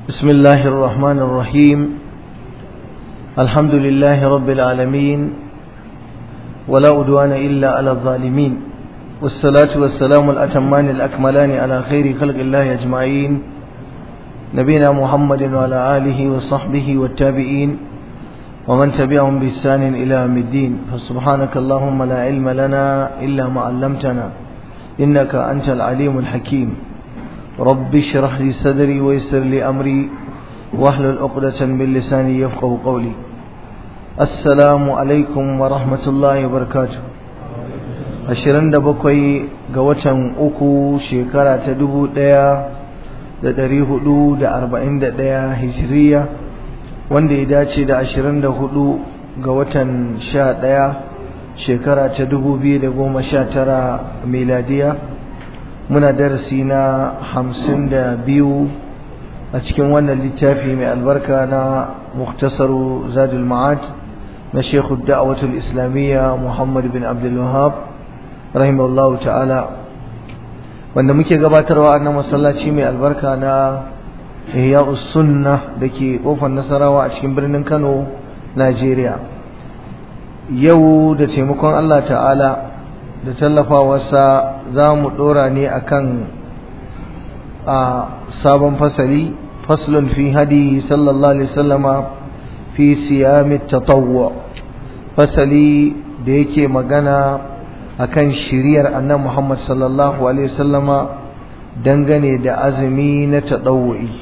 بسم الله الرحمن الرحيم الحمد لله رب العالمين ولا أدوان إلا على الظالمين والصلاة والسلام الأتمان الأكملان على خير خلق الله أجمعين نبينا محمد وعلى آله وصحبه والتابعين ومن تبعهم بإحسان إلى يوم الدين فسبحانك اللهم لا علم لنا إلا ما علمتنا إنك أنت العليم الحكيم رب اشرح لي صدري ويسر لي أمري واحلل عقدة من لساني يفقه قولي السلام عليكم ورحمة الله وبركاته ashirin da bakwai ga watan uku shekara ta dubu ɗaya da ɗari hudu da arba'in da ɗaya hijiriya wanda ya dace da ashirin da hudu ga watan sha ɗaya shekara ta dubu biyu da goma sha tara miladiya muna darasi na hamsin da biyu a cikin wannan littafi mai albarka na muktasaru zadul ma'ad na shekhu da'awatul islamiyya muhammad bin abdul wahab rahimahullahu ta'ala wanda muke gabatarwa a nan masallaci mai albarka na ihya'us sunna da ke kofar nasarawa a cikin birnin kano najeriya yau da taimakon allah ta'ala da tallafawarsa za mu ɗora ne akan a sabon fasali faslun fi hadi sallallahu alaihi wasallama fi siyami tatawwa fasali da yake magana akan shiriyar annan Muhammad sallallahu alaihi wasallama dangane da azumi na tadawwi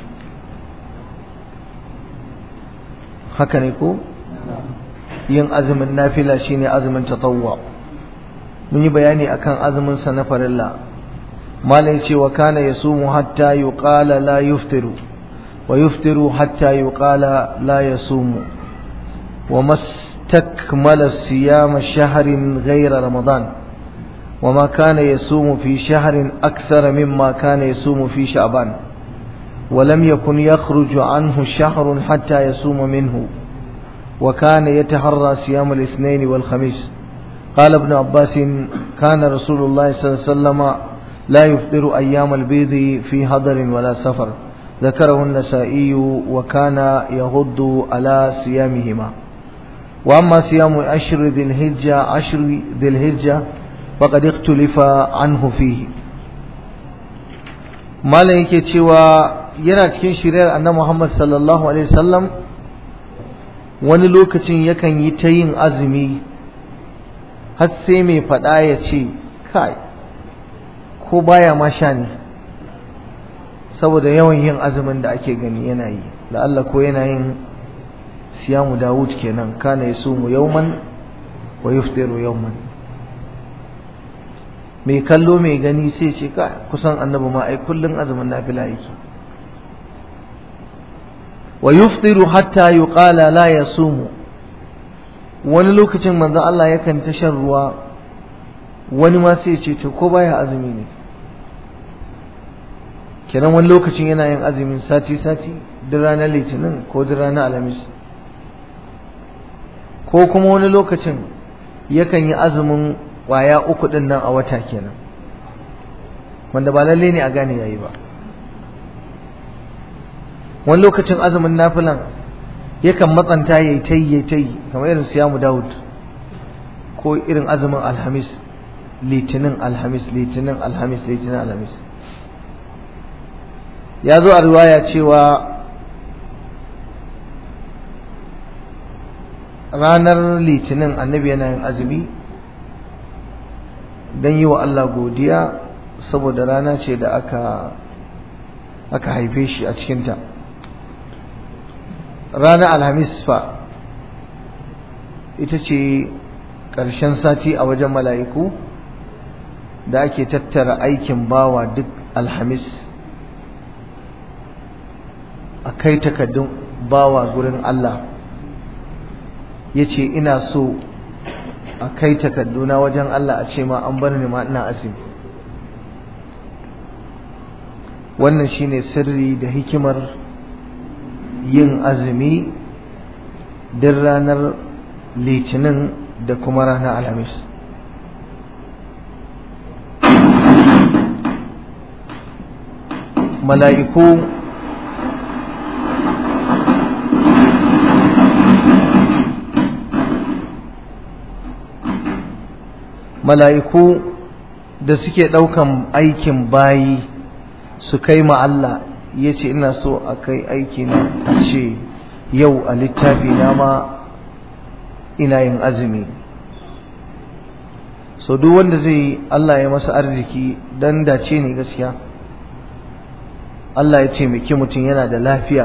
haka ne ko yin azumin nafila shine azumin tatawwa mun yi bayani akan azumin sa na farilla malai ce wa kana yasumu hatta yuqala la yuftiru wa yuftiru hatta yuqala la yasumu wa mastakmala siyama shahrin ghayra ramadan وما كان يصوم في شهر أكثر مما كان يصوم في شعبان ولم يكن يخرج عنه شهر حتى يصوم منه وكان يتحرى صيام الاثنين والخميس قال ابن عباس كان رسول الله صلى الله عليه وسلم لا يفطر أيام البيض في هضر ولا سفر ذكره النسائي وكان يغض على صيامهما وأما صيام عشر ذي الهجة عشر ذي الهجة فقد اختلف عنه فيه malam yake cewa yana cikin shiriyar annabi Muhammad sallallahu alaihi wasallam wani lokacin yakan yi ta yin azumi har sai mai faɗa ya ce kai ko baya ma sha ne saboda yawan yin azumin da ake gani yana yi da Allah ko yana yin siyamu Dawud kenan kana yasumu yawman wa yuftiru yawman mai kallo mai gani sai ce ka kusan annabi ma ai kullun azumin nafila yake wa yuftiru hatta yuqala la yasumu wani lokacin manzo Allah yakan ta shan ruwa wani ma sai ce to ko baya azumi ne kenan wani lokacin yana yin azumin sati sati duk ranar litinin ko duk ranar alhamis ko kuma wani lokacin yakan yi azumin kwaya uku din nan a wata kenan wanda ba lalle ne a gane yayi ba wani lokacin azumin nafilan yakan matsanta yayi tayi yayi tayi kamar irin siyamu Dawud ko irin azumin alhamis litinin alhamis litinin alhamis litinin alhamis ya zo a riwaya cewa ranar litinin annabi yana yin azumi don yi wa Allah godiya saboda rana ce da aka aka haife shi a cikinta ranar alhamis fa ita ce ƙarshen sati a wajen mala'iku da ake tattara aikin bawa duk alhamis a kai takaddun bawa gurin Allah ya ce ina so a kai takadduna wajen Allah a ce ma an bar ni ma ina azumi wannan shine sirri da hikimar yin azumi din ranar litinin da kuma ranar alhamis mala'iku mala'iku da suke ɗaukan aikin bayi su kai ma Allah ya ce ina so a kai aiki na a ce yau a littafi na ma ina yin azumi so duk wanda zai Allah ya masa arziki dan dace ne gaskiya Allah ya ce miki mutum yana da lafiya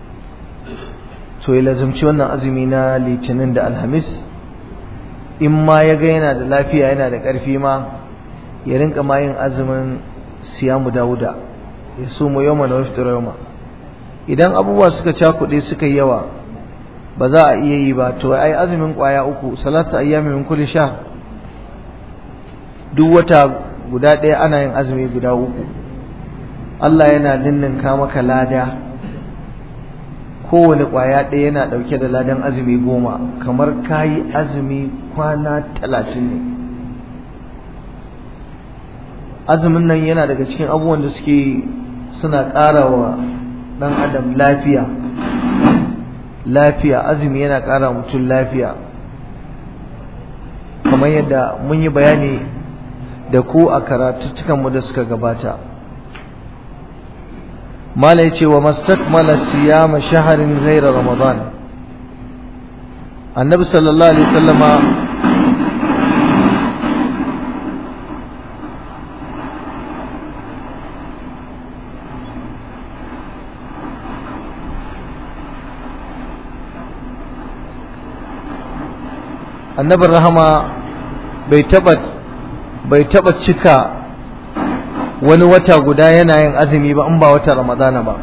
to ya lazumci wannan azumi na litinin da alhamis in ma ya ga yana da lafiya yana da ƙarfi ma ya rinka ma yin azumin siyamu dawuda ya sumu yawma na waftar yawma idan abubuwa suka cakuɗe suka yi yawa ba za a iya yi ba to ai azumin ƙwaya uku salatu ayyami min kulli sha duk wata guda ɗaya ana yin azumi guda uku Allah yana ninninka maka lada kowane ƙwaya ɗaya yana ɗauke da ladan azumi goma kamar kayi azumi kwana talatin ne azumin nan yana daga cikin abubuwan da suke suna ƙara wa ɗan adam lafiya lafiya azumi yana ƙara mutum lafiya kamar yadda mun yi bayani da ku a karatuttukanmu da suka gabata mala ya ce wa mastakmala siyama shaharin gaira ramadan annabi sallallahu alaihi sallama annabin rahama bai taba bai taba cika wani wata guda yana yin azumi ba in ba wata ramadana ba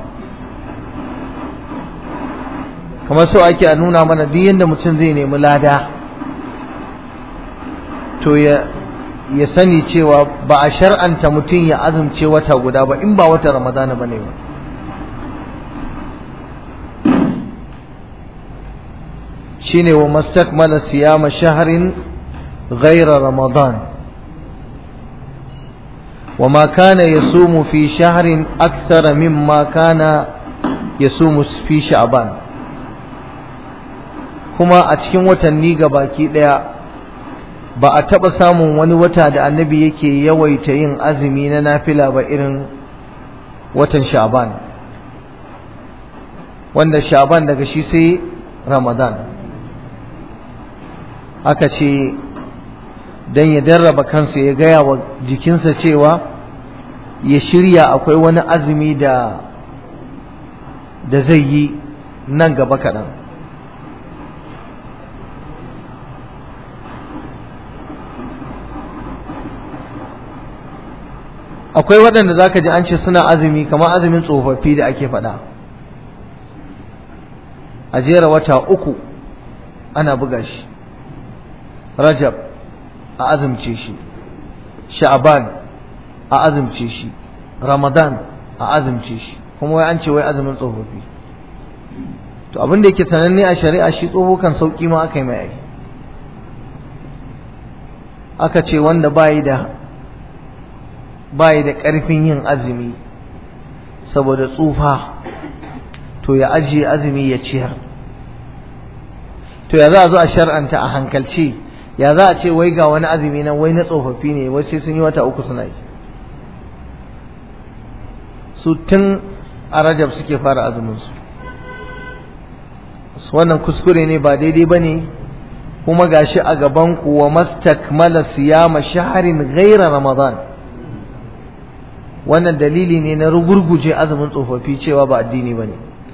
kamar so ake a nuna mana duk yadda mutum zai nemi lada to ya ya sani cewa ba a shar'anta mutum ya azumce wata guda ba in ba wata ramadana ba ne ba shine wa mastakmala siyama shahrin ghayra ramadan وما كان يصوم في شهر أكثر مما كان يصوم في شعبان كما أتكين وتني gabaki ɗaya ba a taɓa samun wani wata da annabi yake yawaita yin azumi na nafila ba irin watan sha'ban wanda sha'ban daga shi sai ramadan aka ce don ya darraba kansa ya gaya wa jikinsa cewa ya shirya akwai wani azumi da da zai yi nan gaba kaɗan akwai waɗanda za ka ji an ce suna azumi kamar azumin tsofaffi da ake faɗa a jera wata uku ana buga shi rajab a azumce shi sha'ban a azumce shi ramadan a azumce shi kuma wai an ce wai azumin tsofaffi to abin da yake sananne a shari'a shi tsoho kan sauki ma aka yi mai ai aka ce wanda bayi da bayi da ƙarfin yin azumi saboda tsufa to ya ajiye azumi ya ciyar to ya za a zo a shar'anta a hankalci ya za a ce wai ga wani azumi nan wai na tsofaffi ne wai sai sun yi wata uku suna yi su tun a rajab suke fara azuminsu wannan kuskure ne ba daidai ba ne kuma gashi a gaban ku wa mastakmala siyama shaharin ghaira ramadan wannan dalili ne na rugurguje azumin tsofaffi cewa ba addini ba ne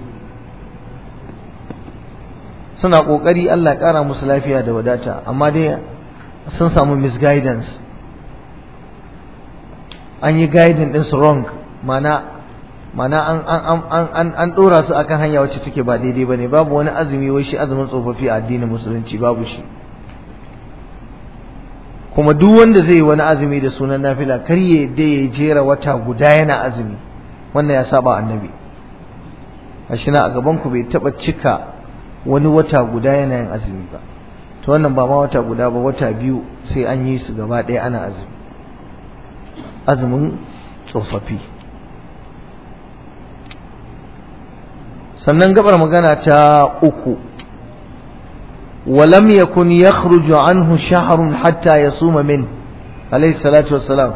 suna ƙoƙari Allah ƙara musu lafiya da wadata amma dai sun samu misguidance an yi guiding ɗinsu wrong mana mana an an an an an ɗora su akan hanya wacce take ba daidai ba ne babu wani azumi wai shi azumin tsofaffi a addinin musulunci babu shi kuma duk wanda zai yi wani azumi da sunan nafila kar ya da ya jera wata guda yana azumi wannan ya saba annabi a na a gaban ku bai taba cika wani wata guda yana yin azumi ba to wannan ba ma wata guda ba wata biyu sai an yi su gaba ɗaya ana azumi azumin tsofaffi sannan gabar magana ta uku ولم يكن يخرج عنه شهر حتى يصوم منه alaihi salatu wassalam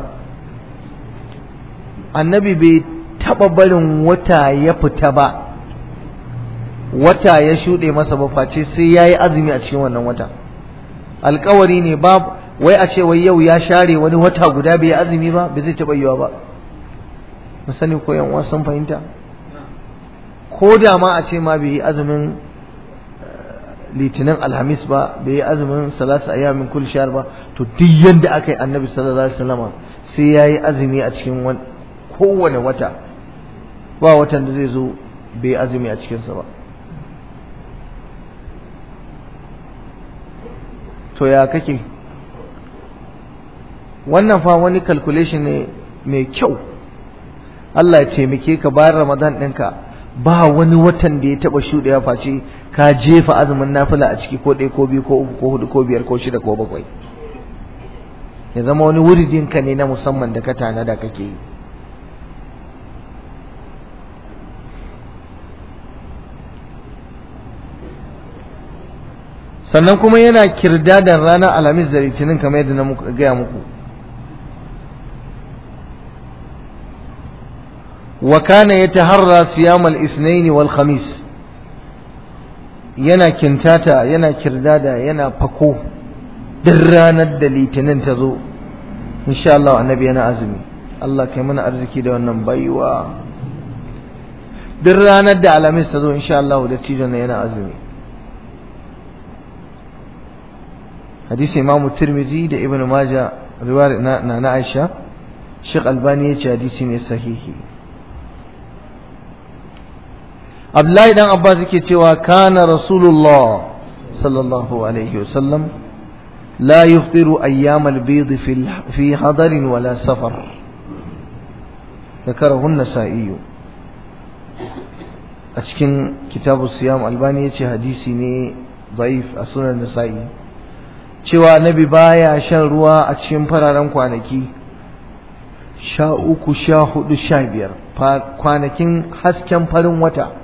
annabi bai taɓa barin wata ya fita ba wata ya shuɗe masa ba face sai ya yi azumi a cikin wannan wata alkawari ne ba wai a ce wai yau ya share wani wata guda bai yi azumi ba bai zai taɓa yiwa ba na sani ko yan sun fahimta ko da ma a ce ma bai yi azumin litinin alhamis ba bai yi azumin salatu ayyamin kul shahr ba to duk yanda aka yi annabi sallallahu alaihi wasallam sai ya yi azumi a cikin kowane wata ba watan da zai zo bai yi azumi a cikinsa ba to ya kake wannan fa wani calculation ne mai kyau Allah ya taimake ka bayan Ramadan ɗinka ba wani watan da ya taɓa shuɗewa face ka jefa azumin nafila a ciki ko ɗaya ko biyu ko uku ko hudu ko biyar ko shida ko bakwai ya zama wani wuridinka ne na musamman da ka tanada kake yi sannan kuma yana kirdadan ranar alhamis da litinin kamar yadda na gaya muku wa kana yataharra siyam al-ithnain wal khamis yana kintata yana kirdada yana fako duk ranar da litinin ta zo insha Allah annabi yana azumi Allah kai mana arziki da wannan baiwa duk ranar da alhamis ta zo insha Allah da cijon yana azumi hadisi imam tirmidhi da ibn majah riwayar na na aisha Sheikh Albani yace hadisi ne sahihi Abdullahi dan Abbas yake cewa kana Rasulullah sallallahu alaihi wasallam la yuftiru ayyam al-bid fi fi hadar wala safar ذكره النسائي a cikin kitabu siyam albani yace hadisi ne daif a sunan nasa'i cewa nabi baya shan ruwa a cikin fararen kwanaki sha uku sha hudu sha biyar kwanakin hasken farin wata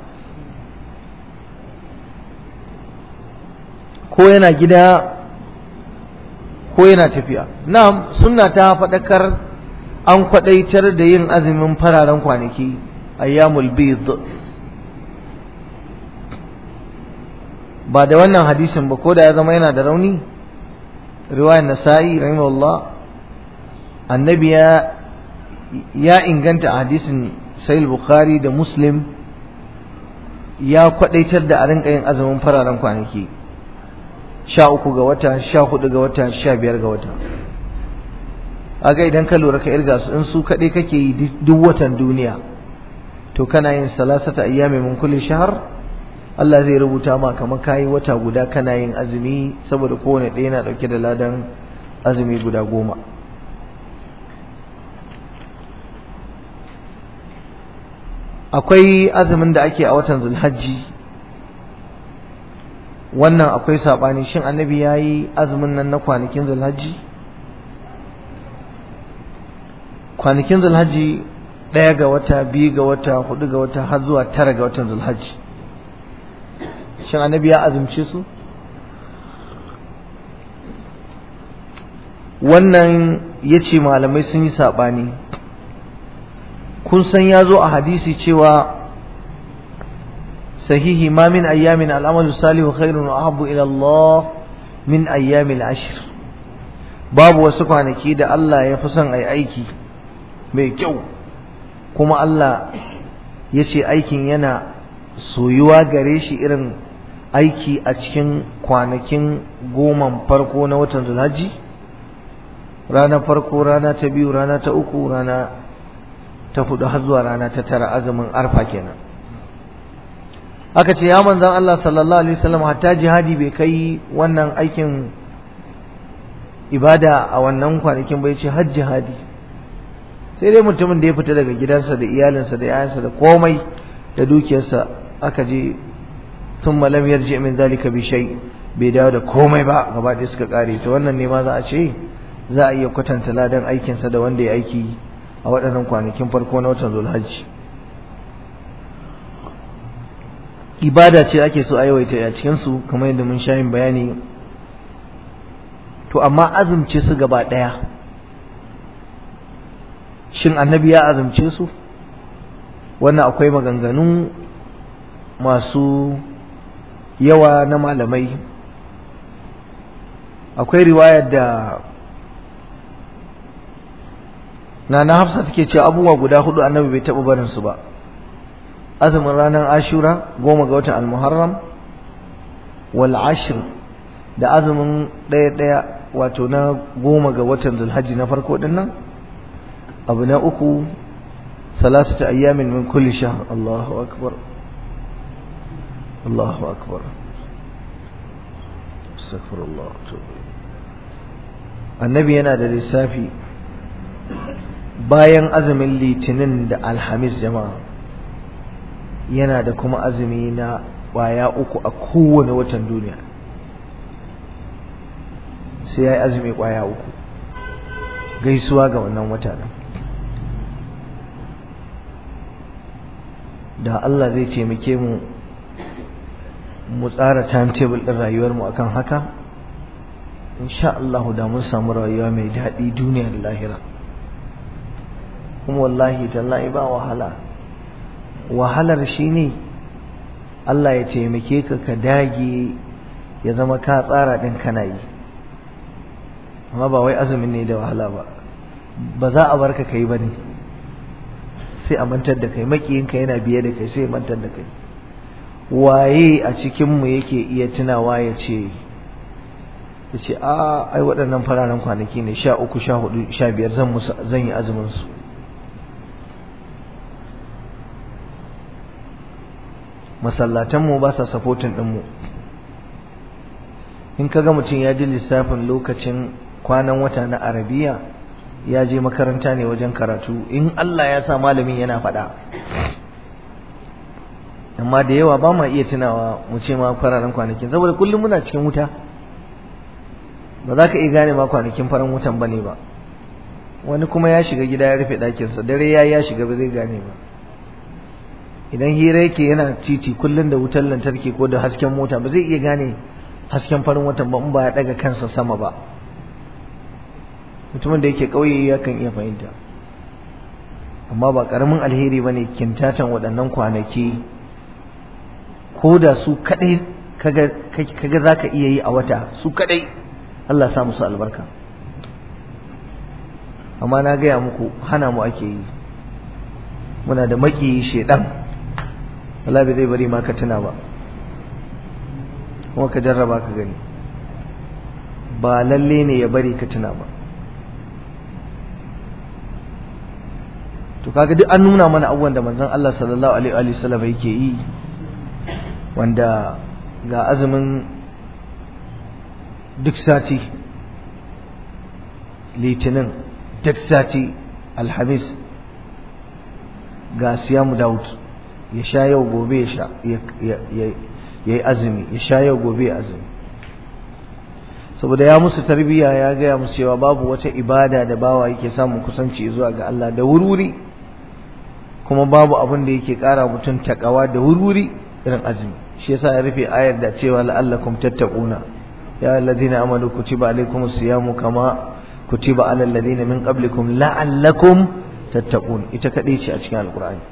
ko yana gida ko yana tafiya na sunna ta faɗakar an kwaɗaitar da yin azumin fararen kwanaki ayyamul bid ba da wannan hadisin ba ko da ya zama yana da rauni riwayar nasa'i rahimahullah annabi ya ya inganta a hadisin sahih bukhari da muslim ya kwadaitar da a rinka yin azumin fararen kwanaki sha uku ga wata sha hudu ga wata sha biyar ga wata aga idan ka lura ka irga su in su kaɗai kake yi duk watan duniya to kana yin salasata ayyami min kulli shahar Allah zai rubuta ma kamar kayi wata guda kana yin azumi saboda kowane ɗaya yana ɗauke da ladan azumi guda goma akwai azumin da ake a watan zulhajji wannan akwai saɓani shin annabi ya yi azumin nan na kwanakin zulhajji kwanakin zulhajji ɗaya ga wata biyu ga wata hudu ga wata har zuwa tara ga watan zulhajji shin annabi ya azumce su wannan ya ce malamai sun yi saɓani kun san ya zo a hadisi cewa sahihi ma min ayyamin al'amalu salihu khairun wa ahabbu ila Allah min ayyamin ashir babu wasu kwanaki da Allah ya fi son ai aiki mai kyau kuma Allah ya ce aikin yana soyuwa gare shi irin aiki a cikin kwanakin goman farko na watan zulhaji rana farko rana ta biyu rana ta uku rana ta hudu har zuwa rana ta tara azumin arfa kenan aka ce ya manzan Allah sallallahu alaihi wasallam hatta jihadi bai kai wannan aikin ibada a wannan kwanakin bai ce har jihadi sai dai mutumin da ya fita daga gidansa da iyalinsa da yayansa da komai da dukiyarsa aka je sun malam yarji min zalika bi shay bai dawo da komai ba gaba ɗaya suka kare to wannan ne ma za a ce za a iya kwatanta ladan aikinsa da wanda ya aiki a waɗannan kwanakin farko na watan zulhajji ibada ce ake so a yawaita a cikinsu kamar yadda mun sha yin bayani to amma azumce su gaba ɗaya shin annabi ya azumce su wannan akwai maganganu masu yawa na malamai akwai riwayar da na na hafsa take ce abubuwa guda hudu annabi bai taɓa barin su ba azumin ranar ashura goma ga watan almuharram wal ashr da azumin ɗaya ɗaya wato na goma ga watan zulhajji na farko din nan abu na uku salasata ayyamin min kulli shahr Allahu akbar Allahu akbar astaghfirullah annabi yana da lissafi bayan azumin litinin da alhamis jama'a yana da kuma azumi na kwaya uku a kowane watan duniya sai ya yi azumi kwaya uku gaisuwa ga wannan wata nan da Allah zai taimake mu mu tsara timetable ɗin rayuwarmu akan haka insha Allah da mun samu rayuwa mai daɗi duniya da lahira kuma wallahi tallahi ba wahala wahalar shine Allah ya taimake ka ka dage ya zama ka tsara ɗin kana yi amma ba wai azumin ne da wahala ba ba za a barka kai ba ne sai a mantar da kai makiyinka yana biye da kai sai mantar da kai waye a cikinmu yake iya tunawa ya ce ya ce a ai waɗannan fararen kwanaki ne sha uku sha hudu sha biyar zan yi azumin su masallatanmu ba sa sapotin ɗinmu in ka ga mutum ya ji lissafin lokacin kwanan wata na arabiya ya je makaranta ne wajen karatu in Allah ya sa malamin yana faɗa amma da yawa ba ma iya tunawa mu ce ma fararen kwanakin saboda kullum muna cikin wuta ba za ka iya gane ma kwanakin faran wutan ba ne ba wani kuma ya shiga gida ya rufe ɗakinsa dare ya ya shiga ba zai gane ba idan hira yake yana titi kullum da wutar lantarki ko da hasken mota ba zai iya gane hasken farin watan ba in ba ya ɗaga kansa sama ba mutumin da yake ƙauye ya kan iya fahimta amma ba ƙaramin alheri ba ne kintatan waɗannan kwanaki ko da su kaɗai kaga za ka iya yi a wata su kaɗai Allah sa musu albarka amma na gaya muku hana mu ake yi muna da maki shedan Allah bai zai bari ma ka tuna ba kuma ka jarraba ka gani ba lalle ne ya bari ka tuna ba to kaga duk an nuna mana abubuwan da manzon Allah sallallahu alaihi wa sallam yake yi wanda ga azumin duk sati litinin duk sati alhamis ga siyamu daud ya sha yau gobe ya yi azumi ya sha yau gobe ya azumi saboda ya musu tarbiyya ya gaya musu cewa babu wata ibada da bawa yake samun kusanci zuwa ga Allah da wurwuri kuma babu abin da yake kara mutum takawa da wurwuri irin azumi shi yasa ya rufe ayar da cewa la'allakum tattaquna ya alladhina amanu kutiba alaykumus siyamu kama kutiba alal ladina min qablikum la'allakum tattaqun ita kadai ce a cikin alqur'ani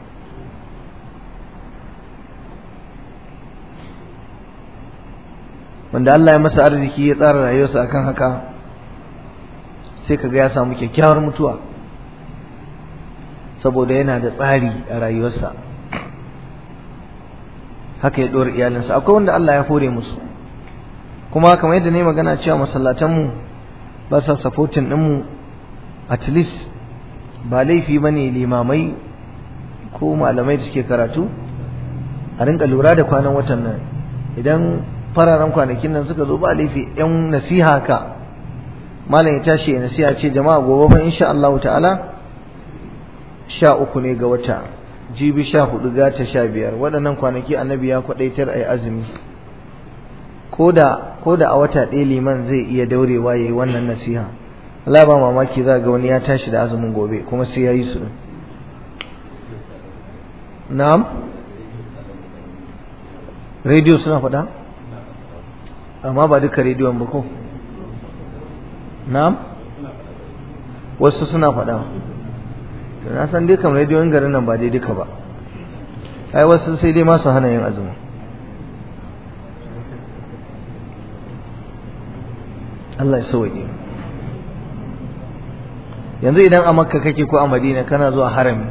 wanda Allah ya masa arziki ya tsara rayuwarsa akan haka sai kaga ya samu kyakkyawar mutuwa saboda yana da tsari a rayuwarsa haka ya ɗora iyalinsa akwai wanda Allah ya hore musu kuma kamar yadda ne magana cewa masallatanmu ba sa supporting ɗinmu at least ba laifi ba ne limamai ko malamai da suke karatu a rinka lura da kwanan watan nan idan fararen kwanakin nan suka zo ba laifi yan nasiha ka malam ya tashi ya nasiha ce jama'a gobe fa insha Allah ta'ala sha uku ne ga wata jibi sha hudu gata sha biyar waɗannan kwanaki annabi ya kwaɗaitar a yi azumi ko da a wata ɗaya liman zai iya daurewa ya yi wannan nasiha Allah ba mamaki za ga wani ya tashi da azumin gobe kuma sai ya yi su na'am rediyo suna faɗa amma ba duka rediyon ba ko na'am wasu suna faɗa to na san dai kam rediyon garin nan ba dai duka ba ai wasu sai dai masu hana yin azumi Allah ya sauke yanzu idan a makka kake ko a madina kana zuwa harami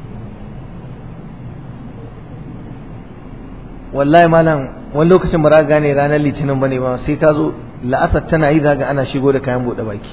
wallahi malam wani lokacin ba gane ranar litinin bane ba sai ka zo la'asar tana yi zaga ana shigo da kayan buɗe baki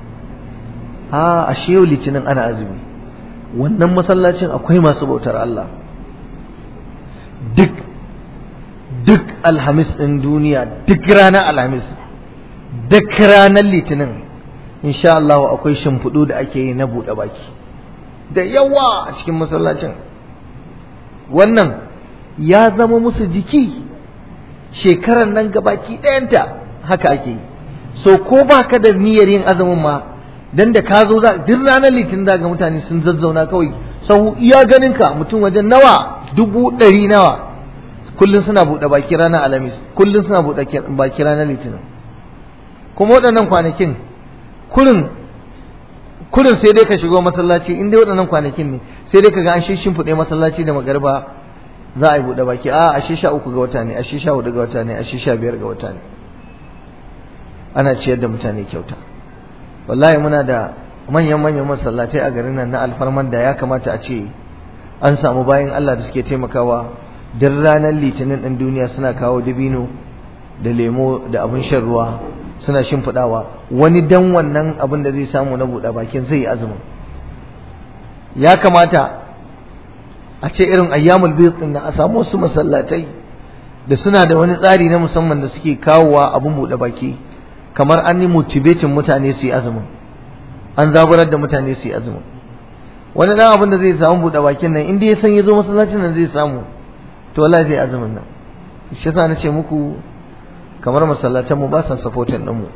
a ashe yau litinin ana azumi wannan masallacin akwai masu bautar Allah duk duk alhamis ɗin duniya duk ranar alhamis duk ranar litinin insha Allah akwai shimfiɗu da ake yi na buɗe baki da yawa a cikin masallacin wannan ya zama musu jiki shekarar nan gabaki ɗayanta haka ake yi so ko ba ka da niyyar yin azumin ma dan da ka zo duk ranar litinin za ga mutane sun zazzauna kawai sahu iya ganin ka mutum wajen nawa dubu ɗari nawa kullum suna buɗe baki ranar alhamis kullum suna buɗe baki ranar litinin kuma waɗannan kwanakin kurin kurin sai dai ka shigo masallaci in dai waɗannan kwanakin ne sai dai ka ga an shimfiɗe masallaci da magarba za a yi buɗe baki a ashe sha uku ga wata ne ashe sha hudu ga wata ne ashe sha biyar ga wata ne ana ciyar da mutane kyauta wallahi muna da manyan manyan masallatai a garin nan na alfarman da ya kamata a ce an samu bayan Allah da suke taimakawa duk ranar litinin ɗin duniya suna kawo dabino da lemo da abin shan ruwa suna shimfiɗawa wani dan wannan abin da zai samu na buɗe bakin zai yi azumin ya kamata a ce irin ayyamul bayt din a samu wasu masallatai da suna da wani tsari na musamman da suke kawowa abin buɗe baki kamar an yi motivating mutane su yi azumin an zaburar da mutane su yi azumin wani dan abin da zai samu buɗe bakin nan inda ya san ya zo masallacin nan zai samu to wallahi zai azumin nan shi yasa na ce muku kamar masallatan mu ba sa supportin din mu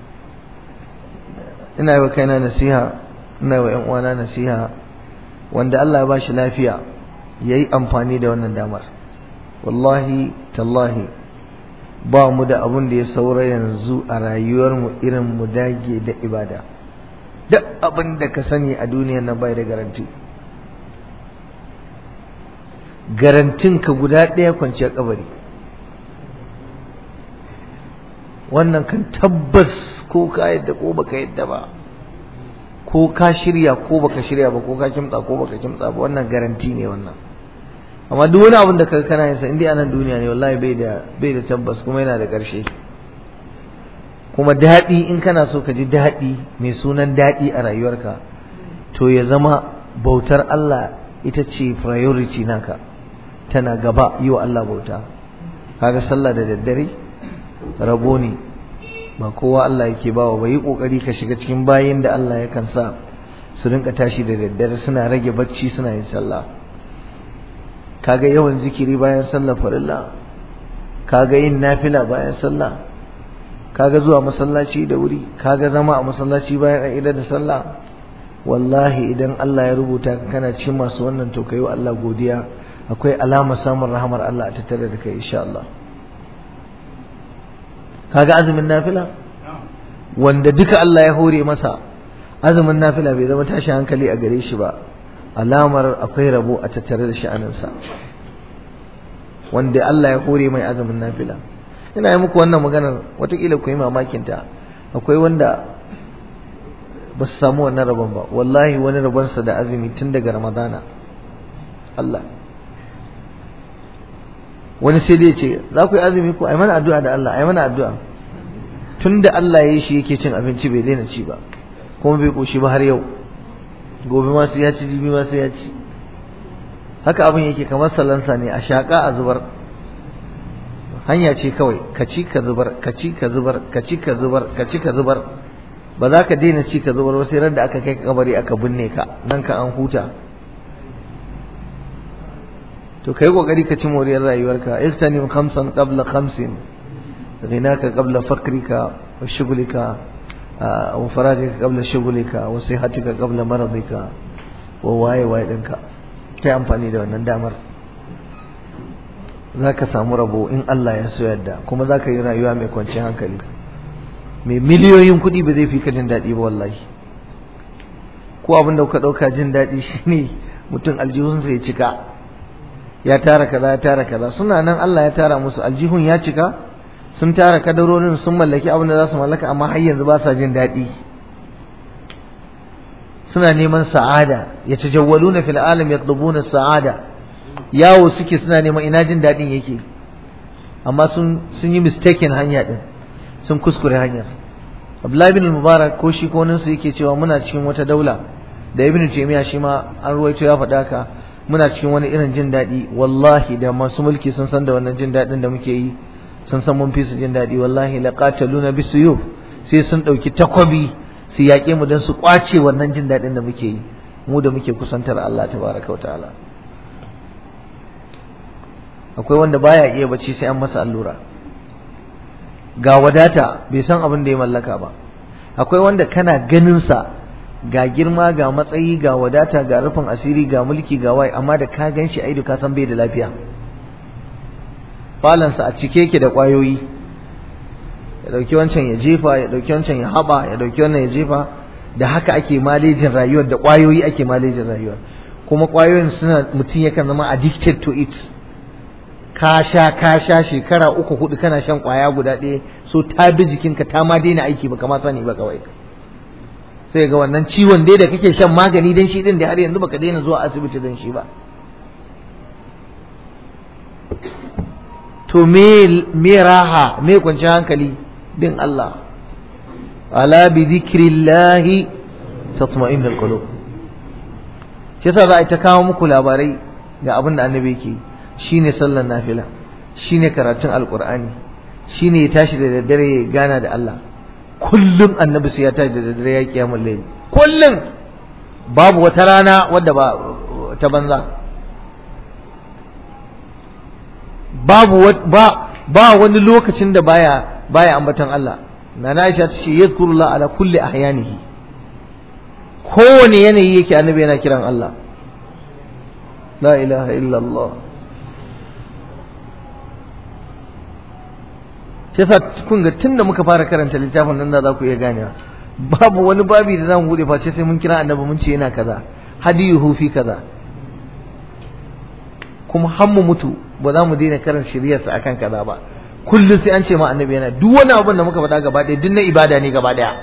ina yi wa kaina nasiha ina yi wa ƴan uwana nasiha wanda Allah ya ba shi lafiya yayi amfani da wannan damar wallahi tallahi ba mu da abun da ya saura yanzu a rayuwar mu irin mu dage da ibada duk abin da ka sani a duniyar nan bai da garanti garantin ka guda ɗaya kwanciyar kabari wannan kan tabbas ko ka yadda ko baka yadda ba ko ka shirya ko baka shirya ba ko ka kimtsa ko baka kimtsa ba wannan garanti ne wannan amma duk wani abin da ka kana yin sa indai anan duniya ne wallahi bai da bai da tabbas kuma yana da ƙarshe kuma daɗi in kana so ka ji daɗi mai sunan daɗi a rayuwarka to ya zama bautar Allah ita ce priority naka tana gaba yi wa Allah bauta kaga sallah da daddare rabo ne ba kowa Allah yake bawa ba yi kokari ka shiga cikin bayin da Allah yakan sa su rinka tashi da daddare suna rage bacci suna yin sallah kaga yawan zikiri bayan sallah farilla kaga yin nafila bayan sallah kaga zuwa masallaci da wuri kaga zama a masallaci bayan an idar da sallah wallahi idan Allah ya rubuta ka kana cikin masu wannan to kai wa Allah godiya akwai alama samun rahamar Allah a tattare da kai insha Allah kaga azumin nafila wanda duka Allah ya hore masa azumin nafila bai zama tashi hankali a gare shi ba alamar akwai rabo a tattare da sha'aninsa wanda Allah ya hore mai azumin nafila ina yi muku wannan maganar watakila ku yi mamakin ta akwai wanda ba su samu wannan rabon ba wallahi wani rabonsa da azumi tun daga ramadana Allah wani sai dai ce za ku yi azumi ko ai mana addu'a da Allah ai mana addu'a tun da Allah ya yi shi yake cin abinci bai daina ci ba kuma bai koshi ba har yau gobe ma sai ya ci jibi ma sai ya ci haka abin yake kamar salansa ne a shaƙa a zubar hanya ce kawai ka ci ka zubar ka ci ka zubar ka ci ka zubar ka ci ka zubar ba za ka daina ci ka zubar ba sai ran da aka kai kabari aka binne ka nan ka an huta to kai kokari ka ci moriyar rayuwarka iftanim khamsan qabla khamsin ghinaka qabla fakrika wa shughlika wa farajika qabla shughlika wa sihatika qabla maradika wa waye waye dinka kai amfani da wannan damar zaka samu rabo in Allah ya so yadda kuma zaka yi rayuwa mai kwanciyar hankali mai miliyoyin kuɗi ba zai fi ka jin daɗi ba wallahi ko abin da kuka ɗauka jin daɗi shine mutum aljihunsa ya cika ya tara kaza ya tara kaza suna nan Allah ya tara musu aljihun ya cika sun tara kadarorin sun mallaki abin da za su mallaka amma har yanzu ba sa jin daɗi suna neman sa'ada ya tajawwaluna fil alam yatlubuna sa'ada yawo suke suna neman ina jin daɗin yake amma sun sun yi mistaken hanya din sun kuskure hanyar Abdullahi bin Mubarak ko shi ko su yake cewa muna cikin wata daula da Ibn Taymiyyah shi ma an ruwaito ya faɗa ka muna cikin wani irin jin daɗi wallahi da masu mulki sun san da wannan jin daɗin da muke yi sun san mun fi su jin daɗi wallahi laqataluna bisuyuf sai sun ɗauki takwabi su yaƙe mu don su ƙwace wannan jin daɗin da muke yi mu da muke kusantar Allah tabaraka wa ta'ala akwai wanda baya iya bacci sai an masa allura ga wadata bai san abin da ya mallaka ba akwai wanda kana ganin sa ga girma ga matsayi ga wadata ga rufin asiri ga mulki ga wai amma da ka gan shi aidu ka san bai da lafiya falansa a cike yake da ƙwayoyi ya dauki wancan ya jefa ya dauki wancan ya haba ya dauki wannan ya jefa da haka ake malejin rayuwar da ƙwayoyi ake malejin rayuwar kuma ƙwayoyin suna mutum yakan zama addicted to it ka sha ka sha shekara uku hudu kana shan ƙwaya guda ɗaya so ta bi jikinka ta ma daina aiki ba kama sani ba kawai sai ga wannan ciwon dai da kake shan magani dan shi din da har yanzu baka daina zuwa asibiti dan shi ba to me me raha me kwanciyar hankali bin Allah ala bi dhikrillahi tatma'innul qulub shi yasa za a ta kawo muku labarai ga abin da annabi yake shine sallar nafila shine karatun alqur'ani shine ya tashi da daddare ya gana da Allah kullum annabi sai ya tashi da daddare ya kiyamul layl kullum babu wata rana wadda ba ta banza babu ba ba wani lokacin da baya baya ambaton Allah nana Aisha ta ce yazkurullah ala kulli ahyanihi kowane yanayi yake annabi yana kiran Allah la ilaha illallah shi yasa kun ga tunda muka fara karanta littafin nan da za ku iya ganewa babu wani babi da zamu bude face sai mun kira annabi mun ce yana kaza hadiyuhu fi kaza kuma har mu mutu ba za mu daina karin shiryarsa akan kaza ba kullum sai an ce ma annabi yana duk wani abin da muka faɗa gaba ɗaya duk na ibada ne gaba ɗaya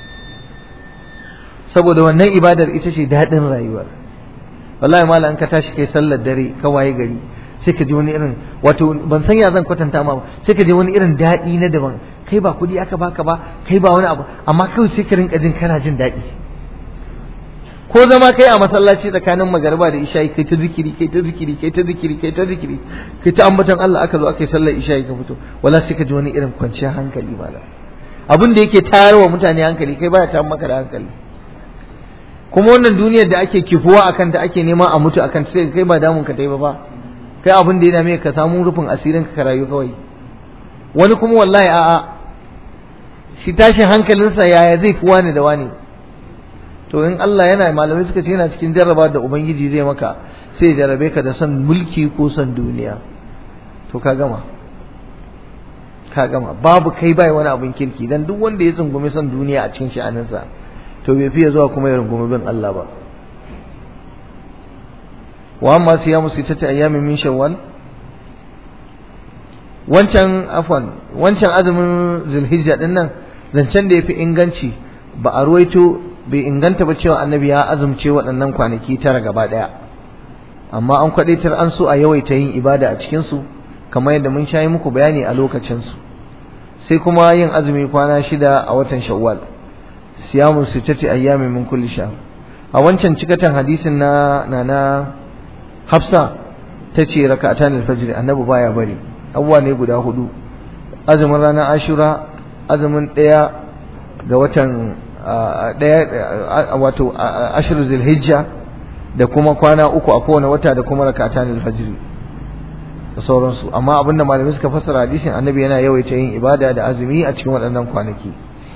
saboda wannan ibadar ita ce daɗin rayuwar wallahi malam ka tashi kai sallar dare ka waye gari sai ka ji wani irin wato ban san ya zan kwatanta ma sai ka ji wani irin daɗi na daban kai ba kuɗi aka baka ba kai ba wani abu amma kawai sai ka rinka jin kana jin daɗi ko zama kai a masallaci tsakanin magariba da isha'i kai ta zikiri kai ta zikiri kai ta zikiri kai ta zikiri kai ta ambaton Allah aka zo aka yi sallar isha'i ka fito wala sai ka ji wani irin kwanciyar hankali malam abin da yake tayarwa mutane hankali kai baya tayar maka da hankali kuma wannan duniyar da ake kifuwa akan ta ake nema a mutu akan ta sai kai ba damun ka tai ba ba kai abin da ya dame ka samu rufin asirin ka rayu kawai wani kuma wallahi a'a shi tashin hankalinsa yaya zai fi wani da wani to in Allah yana malamai suka ce yana cikin jarraba da ubangiji zai maka sai jarrabe ka da son mulki ko son duniya to ka gama ka gama babu kai bai wani abin kirki dan duk wanda ya tsungumi son duniya a cikin sha'aninsa to bai fiye zuwa kuma ya rungumi bin Allah ba wa amma siyamu sittati ayyamin min shawwal wancan afwan wancan azumin zulhijja din nan zancen da yafi inganci ba a ruwaito bai inganta ba cewa annabi ya azumce waɗannan kwanaki tara gaba ɗaya amma an kwadaitar an so a yawaita yin ibada a cikin su kamar yadda mun shayi muku bayani a lokacin su sai kuma yin azumi kwana shida a watan shawwal siyamu sittati ayyamin min kulli shahr a wancan cikatan hadisin na na Hafsa tace raka'atan al-fajr annabi baya bari abuwa ne guda hudu azumin ranar Ashura azumin daya ga watan daya wato ashru zulhijja da kuma kwana uku a kowane wata da kuma raka'atan al-fajr da sauransu amma abinda malamai suka fassara hadisin annabi yana yawaita yin ibada da azumi a cikin waɗannan kwanaki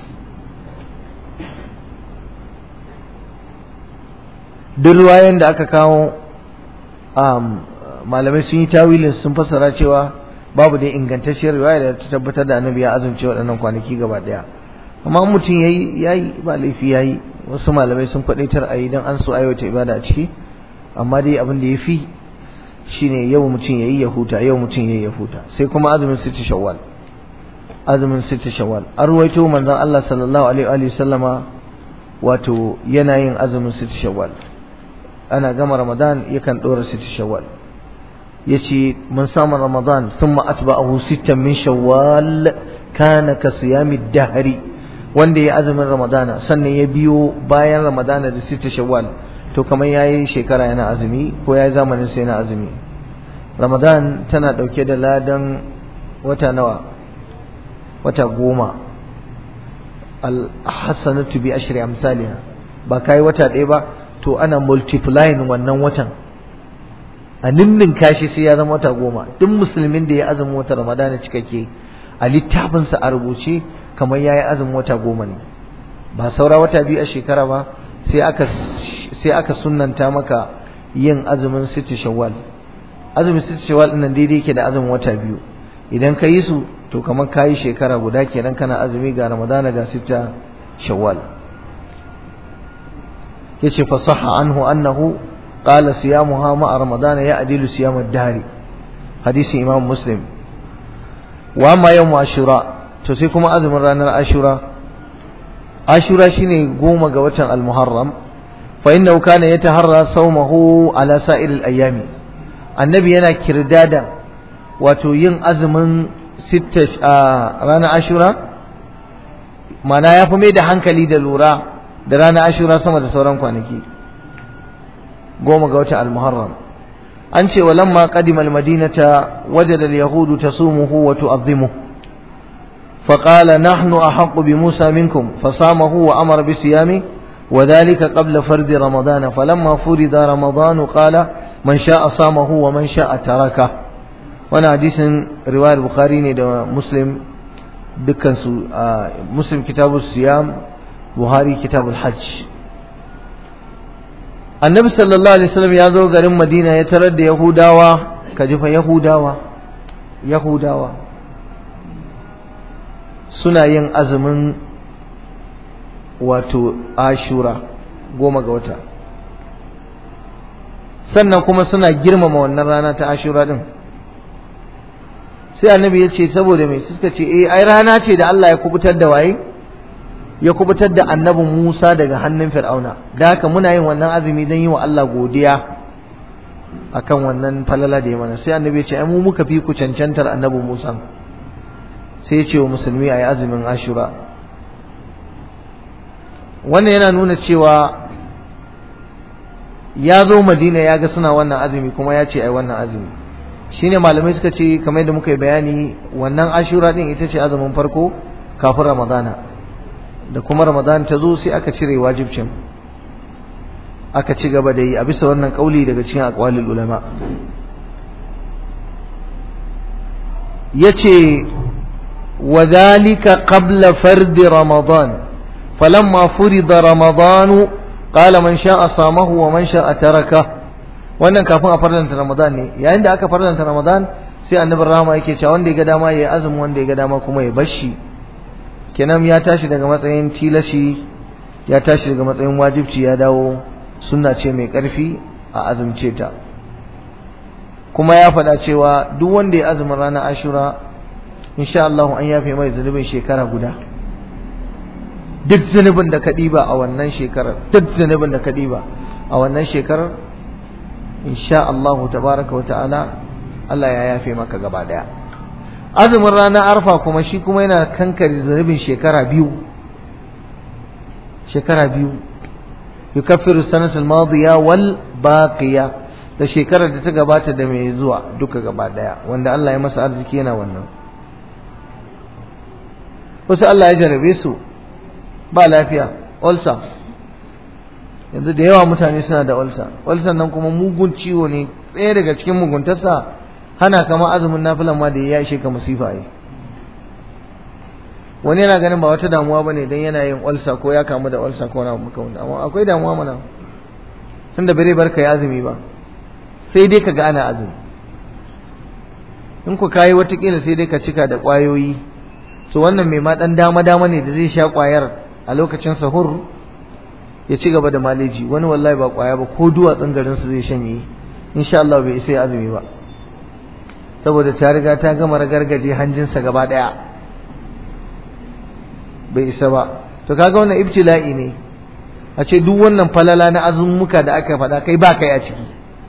duk ruwayen da aka kawo malamai sun yi tawilin sun fassara cewa babu dai ingantacciyar riwaya da ta tabbatar da annabi ya azumce waɗannan kwanaki gaba ɗaya amma mutum yayi yayi ba laifi yayi wasu malamai sun kwadaitar a yi don an so aiwata ibada a ciki amma dai abin da ya fi shine yau mutum ya yi ya huta yau mutum ya yi ya huta sai kuma azumin siti shawwal azumin siti shawwal an ruwaito manzon Allah sallallahu alaihi wa sallama wato yana yin azumin siti shawwal ana gama ramadan yakan dora siti shawwal yace mun samu ramadan thumma atba'ahu sittan min shawwal kana ka siyami dahri wanda ya azumin ramadana sannan ya biyo bayan ramadana da sita shawwal to kamar yayi shekara yana azumi ko yayi zamanin sai yana azumi ramadan tana dauke da ladan wata nawa wata goma al-hasanatu bi ashri amsalha ba kai wata ɗaya ba to ana multiplying wannan watan a ninnin kashi sai ya zama wata goma duk musulmin da ya azumi wata ramadana cikakke a littafinsa a rubuce kamar ya yi azumin wata goma ne ba saura wata biyu a shekara ba sai aka sai aka sunnanta maka yin azumin siti shawwal azumin siti shawwal din nan daidai yake da azumin wata biyu idan ka yi su to kamar ka yi shekara guda kenan kana azumi ga ramadana ga sita shawwal yace fa sahha anhu annahu qala siyamuha ma ramadana ya adilu siyam ad-dahr hadisi imam muslim wa amma yawm ashura to sai kuma azumin ranar ashura ashura shine goma ga watan al-muharram fa innahu kana yataharra sawmahu ala sa'iril ayami annabi yana kirdada wato yin azumin sitta ranar ashura mana ya fi mai da hankali da lura da ranar ashura sama da sauran kwanaki goma ga watan al-muharram an ce walamma qadima al-madinata wajada al-yahudu tasumuhu wa tu'azzimuhu فقال نحن أحق بموسى منكم فصامه وأمر بصيامه وذلك قبل فرد رمضان فلما فرد رمضان قال من شاء صامه ومن شاء تركه وانا حديث رواية البخاري ده مسلم دكان مسلم كتاب الصيام بخاري كتاب الحج النبي صلى الله عليه وسلم يازو غرم مدينة يترد يهوداوا كجفا يهوداوا يهوداوا suna yin azumin wato ashura goma ga wata sannan kuma suna girmama wannan rana ta ashura din sai annabi ya ce saboda mai suka ce eh ai rana ce da Allah ya kubutar da waye ya kubutar da annabin Musa daga hannun Fir'auna da haka muna yin wannan azumi don yi wa Allah godiya akan wannan falala da ya mana sai annabi ya ce ai mu muka fi ku cancantar annabin Musa sai ya ce wa musulmi a yi azumin ashura wannan yana nuna cewa ya zo madina ya ga suna wannan azumi kuma ya ce a yi wannan azumi shine malamai suka ce kamar yadda muka yi bayani wannan ashura din ita ce azumin farko kafin ramadana da kuma ramadana ta zo sai aka cire wajibcin aka ci gaba da yi a bisa wannan kauli daga cikin aqwalul ulama yace وذلك قبل فرد رمضان فلما فرض رمضان قال من شاء صامه ومن شاء تركه wannan kafin a farlanta ramadan ne yayin da aka farlanta ramadan sai annabi rahama yake cewa wanda ya ga dama ya azumi wanda ya ga dama kuma ya bashi kenan ya tashi daga matsayin tilashi ya tashi daga matsayin wajibci ya dawo sunna ce mai karfi a azumce ta kuma ya faɗa cewa duk wanda ya azumin ranar ashura insha Allah an yafe mai zunubin shekara guda duk zunubin da ka ɗiba a wannan shekarar duk zunubin da ka ɗiba a wannan shekarar insha Allah tabaraka wa ta'ala Allah ya yafe maka gaba daya azumin ranar arfa kuma shi kuma yana kankare zunubin shekara biyu shekara biyu yukaffiru sanatul madiya wal baqiya da shekarar da ta gabata da mai zuwa duka gaba daya wanda Allah ya masa arziki yana wannan wasu Allah ya jarabe su ba lafiya ulcer yanzu da yawa mutane suna da ulcer ulcer nan kuma mugun ciwo ne ɗaya daga cikin muguntarsa hana kama azumin nafilan ma da ya ishe ka musifa yi wani yana ganin ba wata damuwa ba ne don yana yin ulcer ko ya kamu da ulcer ko na muka wanda amma akwai damuwa mana tun da bare barka ya azumi ba sai dai ka ga ana azumi in ku kayi watakila sai dai ka cika da ƙwayoyi to wannan mai ma ɗan dama dama ne da zai sha ƙwayar a lokacin sahur ya ci gaba da maleji wani wallahi ba kwaya ba ko duwatsun garin su zai shanye insha Allah bai isa ya azumi ba saboda ta riga ta gama ragargaje hanjinsa gaba daya bai isa ba to kaga wannan ibtila'i ne a ce duk wannan falala na azumuka da aka faɗa kai ba kai a ciki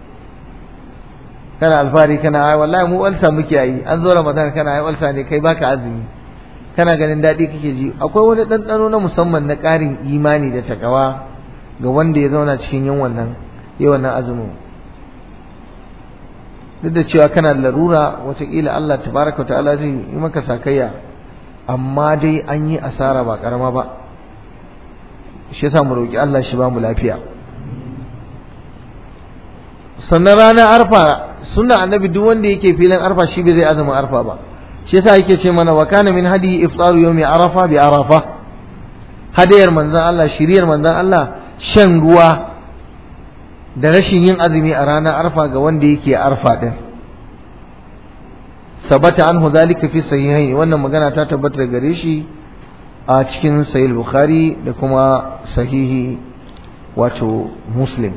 kana alfari kana ai wallahi mu walsa muke yi an zo ramadan kana ai walsa ne kai baka azumi kana ganin daɗi kake ji akwai wani ɗanɗano na musamman na ƙarin imani da takawa ga wanda ya zauna cikin yin wannan yi wannan azumin duk da cewa kana larura wataƙila Allah tabaraka wa ta'ala zai yi maka sakayya amma dai an yi asara ba ƙarama ba shi yasa mu roƙi Allah shi ba mu lafiya sannan ranar arfa sunna annabi duk wanda yake filin arfa shi bai zai azumin arfa ba shi yasa yake ce mana wa kana min hadi iftaru yawmi arafa bi arafa hadayar manzon Allah shiriyar manzon Allah shan ruwa da rashin yin azumi a ranar arfa ga wanda yake arfa din sabata anhu zalika fi sahihain wannan magana ta tabbata gare shi a cikin sahih bukhari da kuma sahihi wato muslim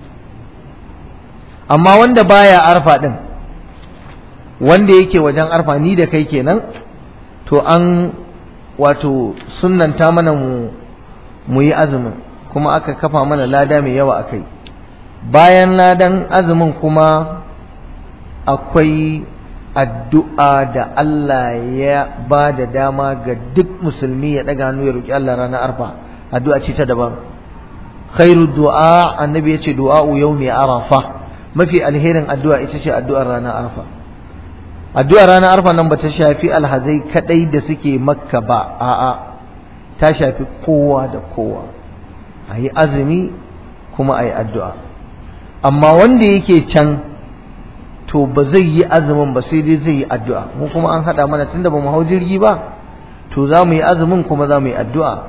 amma wanda baya arfa din wanda yake wajen arfa ni da kai kenan to an wato sunnanta mana mu mu yi azumin kuma aka kafa mana lada mai yawa akai bayan ladan azumin kuma akwai addu'a da Allah ya ba da dama ga duk musulmi ya daga hannu ya roki Allah ranar arfa addu'a ce ta daban khairu du'a annabi ya ce du'a'u yawmi arafa mafi alherin addu'a ita ce addu'ar ranar arfa addu'ar ranar arfa nan ba ta shafi alhazai kadai da suke makka ba a'a ta shafi kowa da kowa a yi azumi kuma a yi addu'a amma wanda yake can to ba zai yi azumin ba sai dai zai yi addu'a mu kuma an haɗa mana tunda ba mu hau jirgi ba to za mu yi azumin kuma za mu yi addu'a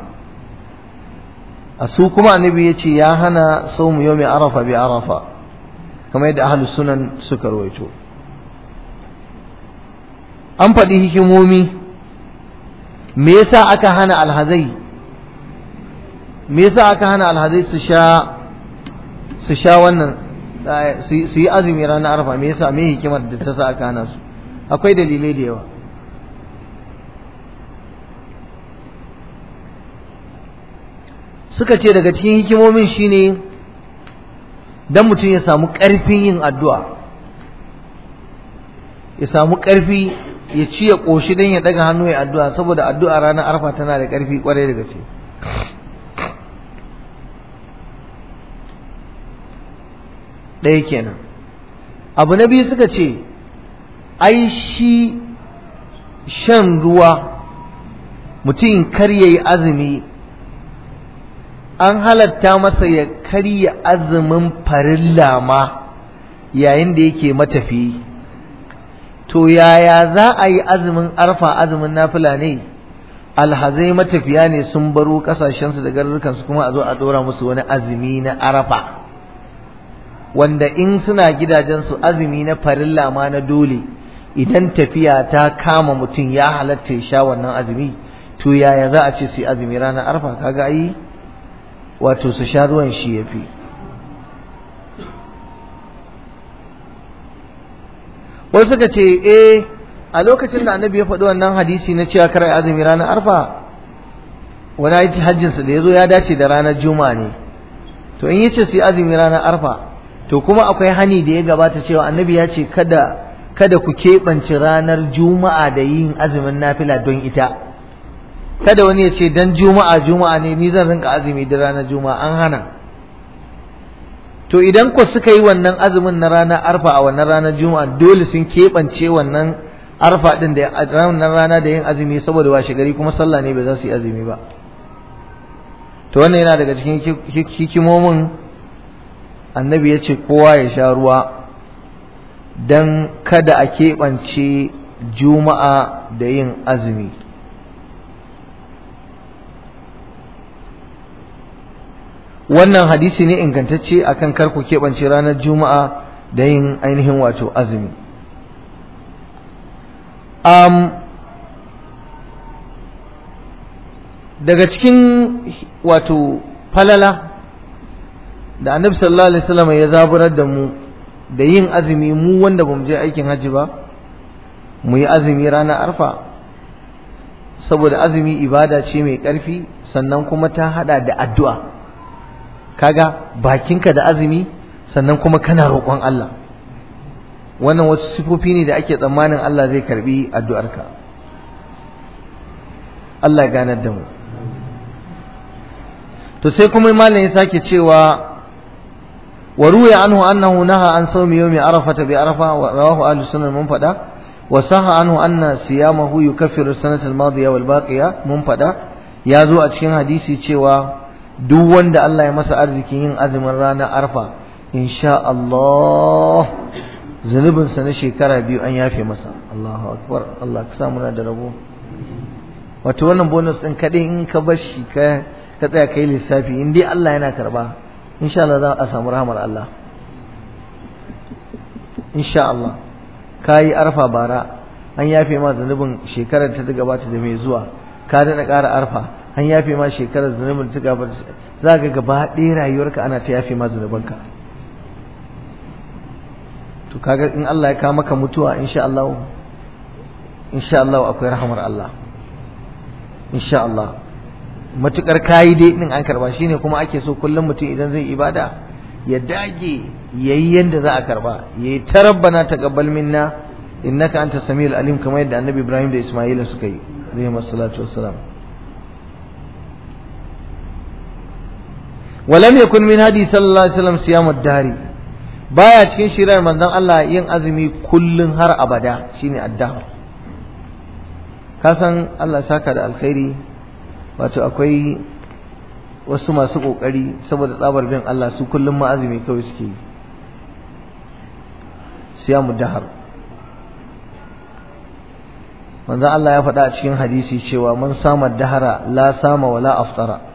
a su kuma annabi ya ce ya hana sau mu yau mai arafa bi arafa kamar yadda ahlus sunan suka rawaito an faɗi hikimomi me yasa aka hana alhazai me yasa aka hana alhazai su sha su sha wannan su yi azumi ranar arfa me yasa me hikimar da ta sa aka hana su akwai dalilai da yawa suka ce daga cikin hikimomin shine dan mutum ya samu ƙarfin yin addu'a ya samu ƙarfi ya ci ya ƙoshi don ya ɗaga hannu ya addu'a saboda addu'a ranar arfa tana da ƙarfi ƙwarai da gaske ɗaya kenan abu na biyu suka ce ai shi shan ruwa mutum kar ya yi azumi an halatta masa ya karya azumin farilla ma yayin da yake matafi to yaya za a yi azumin arfa azumin nafila ne alhazai matafiya ne sun baro kasashensu da garurukansu kuma a zo a dora musu wani azumi na arafa wanda in suna gidajensu azumi na farilla ma na dole idan tafiya ta kama mutum ya halatta ya sha wannan azumi to yaya za a ce su yi azumi ranar arfa kaga ai wato su sha ruwan shi ya fi wasu suka ce eh a lokacin da annabi ya faɗi wannan hadisi na cewa kar azumi ranar arfa wani aiki hajjinsa da ya zo ya dace da ranar juma'a ne to in yace su yi azumi ranar arfa to kuma akwai hani da ya gabata cewa annabi ya ce kada kada ku keɓance ranar juma'a da yin azumin nafila don ita kada wani ya ce dan juma'a juma'a ne ni zan rinka azumi da ranar juma'a an hana to idan ku suka yi wannan azumin na ranar arfa a wannan ranar juma'a dole sun keɓance wannan arfa din da ranar rana da yin azumi saboda washe gari kuma sallah ne bai za su yi azumi ba to wannan yana daga cikin hikimomin annabi ya ce kowa ya sha ruwa don kada a keɓance juma'a da yin azumi wannan hadisi ne ingantacce akan karku keɓance ranar juma'a da yin ainihin wato azumi um, daga cikin wato falala da annabi sallallahu alaihi wasallam ya zaburar da mu da yin azumi mu wanda bamu je aikin hajji ba mu yi azumi ranar arfa saboda azumi ibada ce mai ƙarfi sannan kuma ta hada da addu'a kaga bakinka da azumi sannan kuma kana roƙon Allah wannan wasu sifofi ne da ake tsammanin Allah zai karbi addu'arka Allah ya ganar da mu to sai kuma malam ya sake cewa wa ruya anhu annahu naha an sawmi yawmi arafata bi arafa wa rawahu ahlus sunnah mun fada wa saha anhu anna siyamahu yukaffiru sanata al-madiya wal baqiya mun fada ya zo a cikin hadisi cewa duk wanda Allah ya masa arzikin yin azumin ranar arfa insha Allah zunubinsa na shekara biyu an yafe masa Allahu akbar Allah ka sa muna da rabo wato wannan bonus din kadai in ka bar shi ka ka tsaya kai lissafi in dai Allah yana karba insha Allah za a samu rahmar Allah insha Allah kayi arfa bara an yafe ma zunubin shekarar ta gabata da mai zuwa ka daɗa ƙara arfa an yafe ma shekarar zunubin ta gabata za ga gaba ɗaya rayuwarka ana ta yafe ma zunubanka to kaga in Allah ya kawo maka mutuwa insha Allah insha Allah akwai rahmar Allah insha Allah matukar kayi dai din an karba shine kuma ake so kullum mutum idan zai ibada ya dage yayi yanda za a karba yayi ta rabbana taqabbal minna innaka anta samiul alim kamar yadda annabi Ibrahim da Isma'ila suka yi alayhi salatu wassalam ولم يكن من هدي صلى الله عليه وسلم صيام الدهر baya cikin shirar manzon Allah yin azumi kullun har abada shine addahar ka san Allah saka da alkhairi wato akwai wasu masu kokari saboda tsabar bin Allah su kullum ma azumi kawai suke yi siyamu dahar manzon Allah ya faɗa a cikin hadisi cewa man sama dahara la sama wala aftara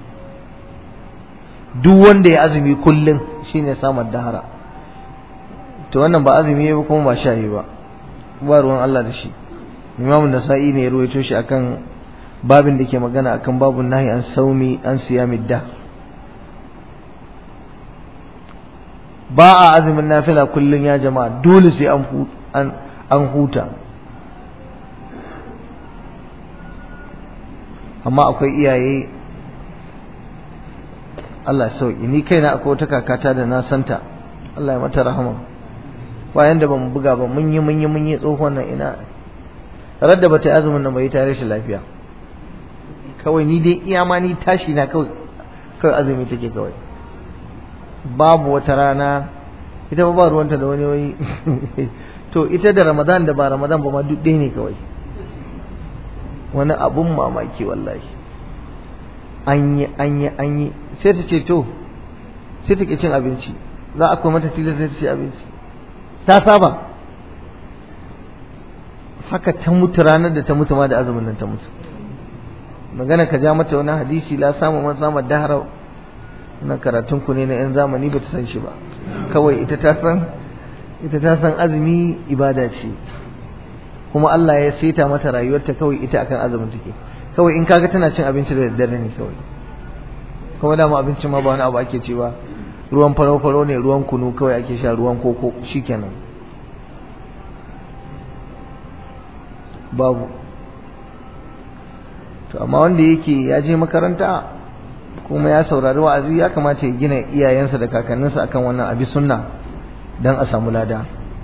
duk wanda ya azumi kullum shine samar dahara to wannan ba azumi ba kuma ba sha yi ba ba ruwan Allah da shi imamu nasa'i ne ya ruwaito shi akan babin da ke magana akan babun nahi an saumi an siyami da ba a azumin nafila kullum ya jama'a dole sai an huta amma akwai iyaye Allah sauki ni kaina akwai wata kakata da na santa Allah ya mata rahama bayan da bamu buga ba mun yi mun yi mun yi tsohon nan ina radda bata yi azumin nan bai tare shi lafiya kawai ni dai iya ma ni tashi na kawai kawai azumi take kawai babu wata rana ita ba ruwanta da wani wai to ita da Ramadan da ba Ramadan ba ma duk ɗaya ne kawai wani abun mamaki wallahi an yi an yi an yi sai ta ce to sai ta ke cin abinci za a kuma mata tilas sai ta ci abinci ta saba haka ta mutu ranar da ta mutu ma da azumin nan ta mutu magana ka ja mata wani hadisi la samu man samu dahara na karatun ku ne na yan zamani ba ta san shi ba kawai ita ta san ita ta san azumi ibada ce kuma Allah ya saita mata rayuwarta kawai ita akan azumin take kawai in kaga tana cin abinci da daddare ne kawai kuma dama abincin ma ba wani abu ake ci ba ruwan faro-faro ne ruwan kunu kawai ake sha ruwan koko shikenan babu to amma wanda yake ya je makaranta kuma ya saurari wa'azi ya kamata ya gina iyayensa da kakanninsa akan wannan abi sunna dan a samu lada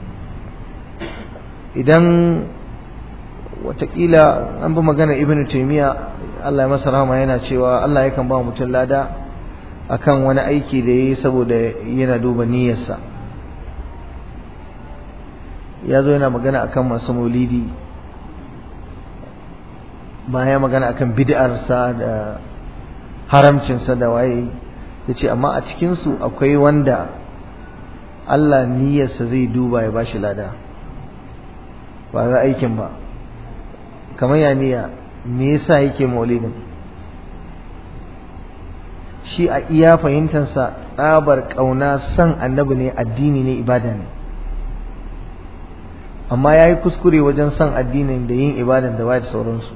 idan watakila an bi magana ibnu taymiya Allah ya masa rahama yana cewa Allah yakan ba mutum lada akan wani aiki da yayi saboda yana duba niyyarsa ya zo yana magana akan masu maulidi baya magana akan bid'arsa da haramcinsa da waye yace amma a cikinsu akwai wanda Allah niyyarsa zai duba ya bashi lada ba ga aikin ba kamar ya niyya me yasa yake maulidin shi a iya fahimtansa tsabar kauna san annabi ne addini ne ibada ne amma ya yi kuskure wajen son addinin da yin ibadan da waye da sauransu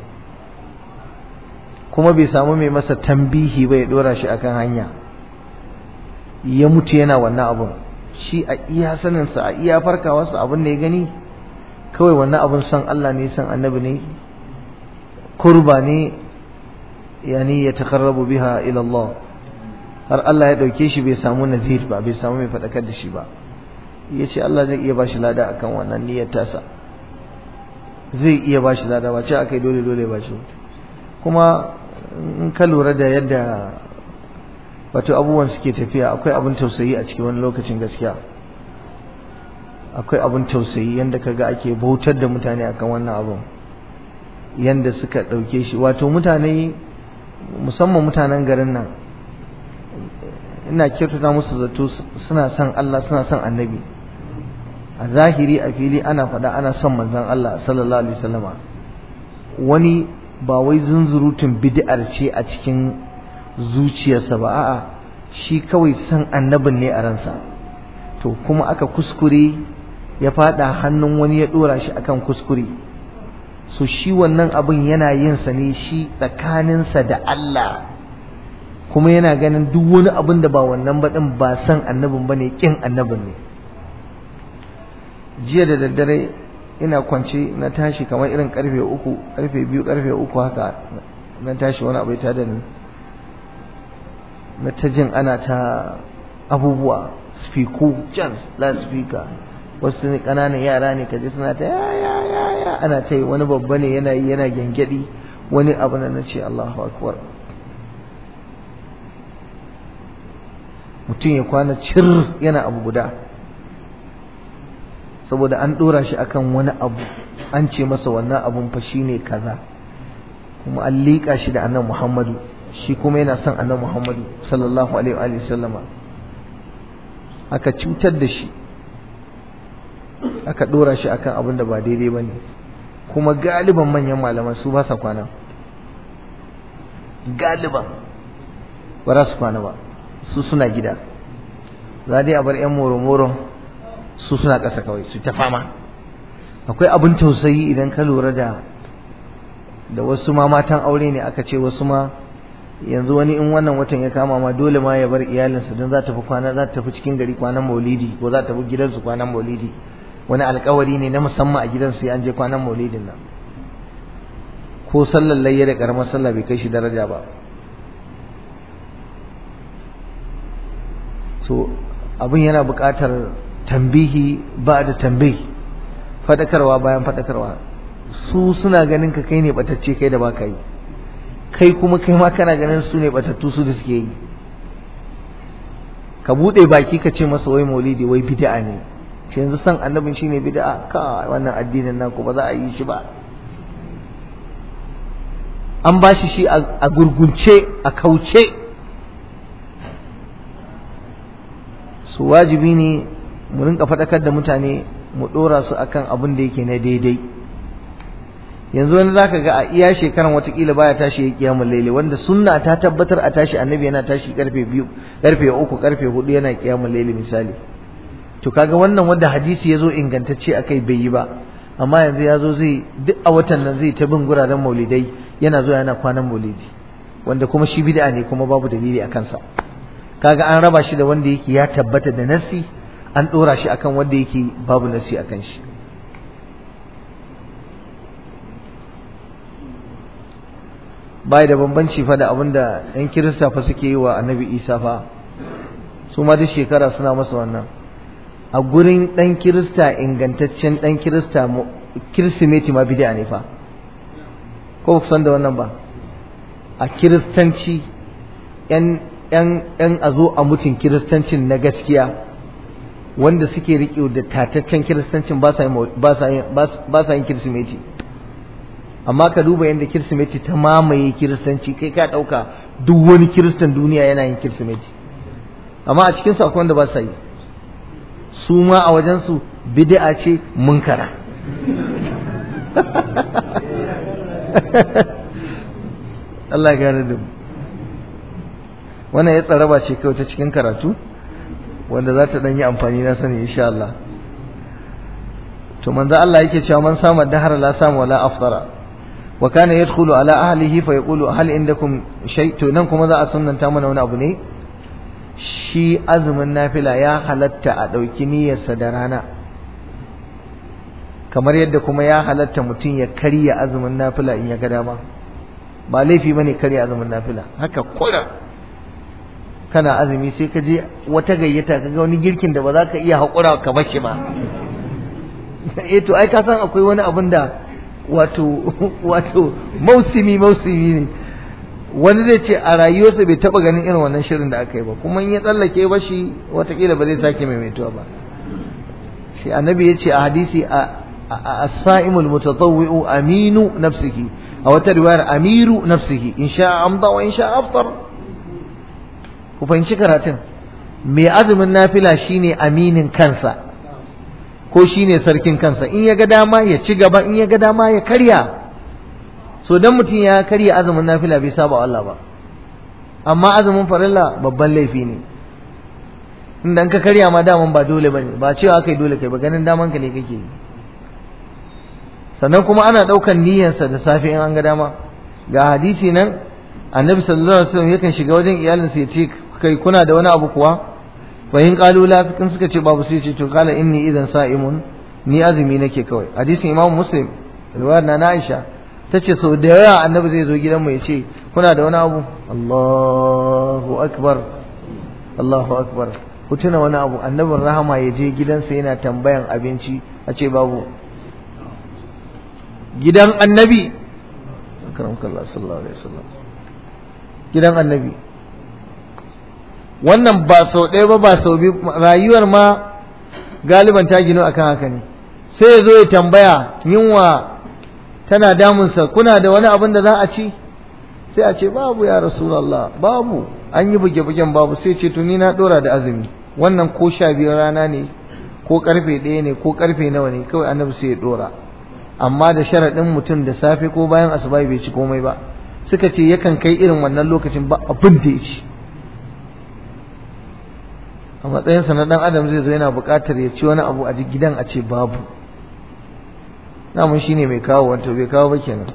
kuma bai samu mai masa tambihi ba ya dora shi akan hanya ya mutu yana wannan abun shi a iya saninsa a iya farkawarsa abin da ya gani kawai wannan abun san Allah ne san annabi ne kurba ne yani ya takarrabu biha ila Allah har Allah ya dauke shi bai samu nazir ba bai samu mai fadakar da shi ba ya ce Allah zai iya bashi lada akan wannan niyyar tasa zai iya bashi lada ba ce akai dole dole ba shi kuma in ka lura da yadda wato abubuwan suke tafiya akwai abin tausayi a cikin wani lokacin gaskiya akwai abin tausayi yanda kaga ake bautar da mutane akan wannan abin yanda suka ɗauke shi wato mutane musamman mutanen garin nan ina kyautata musu zato suna son Allah suna son annabi a zahiri a fili ana faɗa ana son manzon Allah sallallahu alaihi wasallama wani ba wai zunzurutun bid'ar ce a cikin zuciyarsa ba a'a shi kawai san annabin ne a ransa to kuma aka kuskure ya fada hannun wani ya dora shi akan kuskure so shi wannan abin yana yin sa ne shi tsakaninsa da Allah kuma yana ganin duk wani abin da ba wannan ba din ba san annabin bane kin annabin ne jiya da daddare ina kwance na tashi kamar irin karfe uku karfe biyu karfe uku haka na tashi wani abu ya tada ni na ta jin ana ta abubuwa spiku can speaker wasu ne ƙananan yara ne kaje suna ta ya ya ya ya ana ta yi wani babba ne yana yi yana gyangyaɗi wani abu na na ce Allahu akbar mutum ya kwana cir yana abu guda saboda an ɗora shi akan wani abu an ce masa wannan abun fa shine kaza kuma an liƙa shi da annan Muhammadu shi kuma yana son annan Muhammadu sallallahu alaihi wa sallama aka cutar da shi aka ɗora shi akan abin da ba daidai ba ne kuma galiban manyan malaman su ba sa kwana galiban ba za su kwana ba su suna gida za dai a bar 'yan moro-moro su suna ƙasa kawai su ta fama akwai abin tausayi idan ka lura da da wasu ma matan aure ne aka ce wasu ma yanzu wani in wannan watan ya kama ma dole ma ya bar iyalinsa don za ta fi kwana za ta tafi cikin gari kwanan maulidi ko za ta fi gidansu kwanan maulidi wani alkawari ne na musamman a gidansu ya an je kwanan maulidin nan ko sallar layya da karamar sallah bai kai shi daraja ba so abin yana buƙatar tambihi ba da tambihi faɗakarwa bayan faɗakarwa su suna ganin ka kai ne batacce kai da ba ka yi kai kuma kai ma kana ganin su ne batattu su da suke yi ka buɗe baki ka ce masa wai maulidi wai bid'a ne shi yanzu san annabin shine bid'a ka wannan addinin naku ba za a yi shi ba an ba shi shi a gurgunce a kauce su wajibi ne mu rinka faɗakar da mutane mu ɗora su akan abin da yake na daidai yanzu wani zaka ga a iya shekaran watakila baya tashi ya kiyamul laili wanda sunna ta tabbatar a tashi annabi yana tashi karfe biyu karfe uku karfe hudu yana kiyamul laili misali to kaga wannan wanda hadisi yazo ingantacce akai bai yi ba amma yanzu yazo zai duk a watan nan zai ta bin guraren maulidai yana zuwa yana kwanan maulidi wanda kuma shi bid'a ne kuma babu dalili a kansa kaga an raba shi da wanda yake ya tabbata da nasi an dora shi akan wanda yake babu nasi akan shi bai da bambanci fa da abinda yan kirista fa suke yi wa annabi isa fa su ma duk shekara suna masa wannan a gurin dan kirista ingantaccen dan kirista kirsimeti ma bid'a ne fa ko ku san da wannan ba a kiristanci yan yan yan a zo a mutum kiristancin na gaskiya wanda suke riƙe da tataccen kiristancin ba sa yin ba sa yin kirsimeti amma ka duba yadda kirsimeti ta mamaye kiristanci kai ka ɗauka duk wani kiristan duniya yana yin kirsimeti amma a cikinsu akwai wanda ba sa yi su ma a wajensu bid'a ce munkara Allah ya gane da wannan ya tsaraba ce kawai ta cikin karatu wanda za ta ɗan yi amfani na sani insha Allah to manzo Allah yake cewa man sama dahara la sama wala aftara wa kana yadkhulu ala ahlihi fa yaqulu hal indakum shay to nan kuma za a sunnanta mana wani abu ne shi azumin nafila ya halatta a ɗauki niyyarsa da rana kamar yadda kuma ya halatta mutum ya karya azumin nafila in ya ga dama ba laifi bane karya azumin nafila haka kura kana azumi sai ka je wata gayyata ka ga wani girkin da ba za ka iya haƙura ka bashi ba eh to ai ka san akwai wani abin da wato wato mausimi mausimi ne wani zai ce a rayuwarsa bai taba ganin irin wannan shirin da aka yi ba kuma in ya tsallake ba shi watakila ba zai sake maimaituwa ba shi annabi ya ce a hadisi a as-sa'imul mutatawwi'u aminu nafsihi a wata riwayar amiru nafsihi in sha amda wa in sha aftar ku fahimci karatun mai azumin nafila shine aminin kansa ko shine sarkin kansa in ya ga dama ya ci gaba in ya ga dama ya karya so dan mutum ya karya azumin nafila bai saba Allah ba amma azumin farilla babban laifi ne inda ka karya ma daman ba dole bane ba cewa kai dole kai ba ganin daman ka ne kake yi sannan kuma ana daukan niyyarsa da safe in an ga dama ga hadisi nan annabi sallallahu alaihi wasallam yakan shiga wajen iyalinsa ya ce kai kuna da wani abu kuwa fa in qalu la sukan suka ce babu sai ce to kala inni idan sa'imun ni azumi nake kawai hadisin imam muslim riwayar na Aisha tace sau da yawa annabi zai zo gidan mu ya ce kuna da wani abu Allahu akbar Allahu akbar ku tuna wani abu annabin rahama ya je gidansa yana tambayan abinci a ce babu gidan annabi akramakallah sallallahu alaihi wasallam gidan annabi wannan ba sau ɗaya ba ba sau biyu rayuwar ma galiban ta gino akan haka ne sai ya zo ya tambaya yunwa tana damunsa kuna da wani abin da za a ci sai a ce babu ya rasulallah babu an yi buge-bugen babu sai ce tuni na ɗora da azumi wannan ko sha biyar rana ne ko karfe ɗaya ne ko karfe nawa ne kawai annabi sai ya ɗora amma da sharaɗin mutum da safe ko bayan asuba bai ci komai ba suka ce yakan kai irin wannan lokacin ba abin da ya ci a matsayinsa na ɗan adam zai zo yana buƙatar ya ci wani abu a gidan a ce babu namun shi ne mai kawo wanto bai kawo ba kenan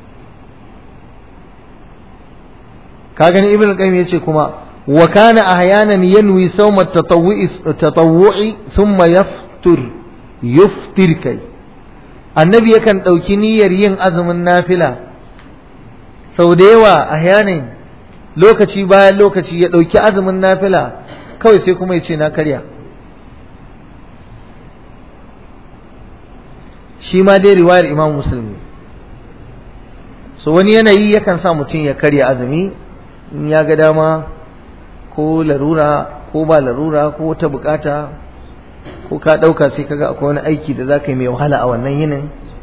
ka gani ibn qayyim yace kuma wa kana ahyanan yanwi sawma tatawwu'i thumma yaftur yuftir kai annabi yakan ɗauki niyyar yin azumin nafila sau da yawa ahyanan lokaci bayan lokaci ya ɗauki azumin nafila kawai sai kuma ya ce na karya shi ma dai riwayar imam musulmi so wani yanayi yakan sa mutum ya karya azumi in ya ga dama ko larura ko ba larura ko ta bukata ko ka ɗauka sai kaga akwai wani aiki da za ka yi mai wahala a wannan yinin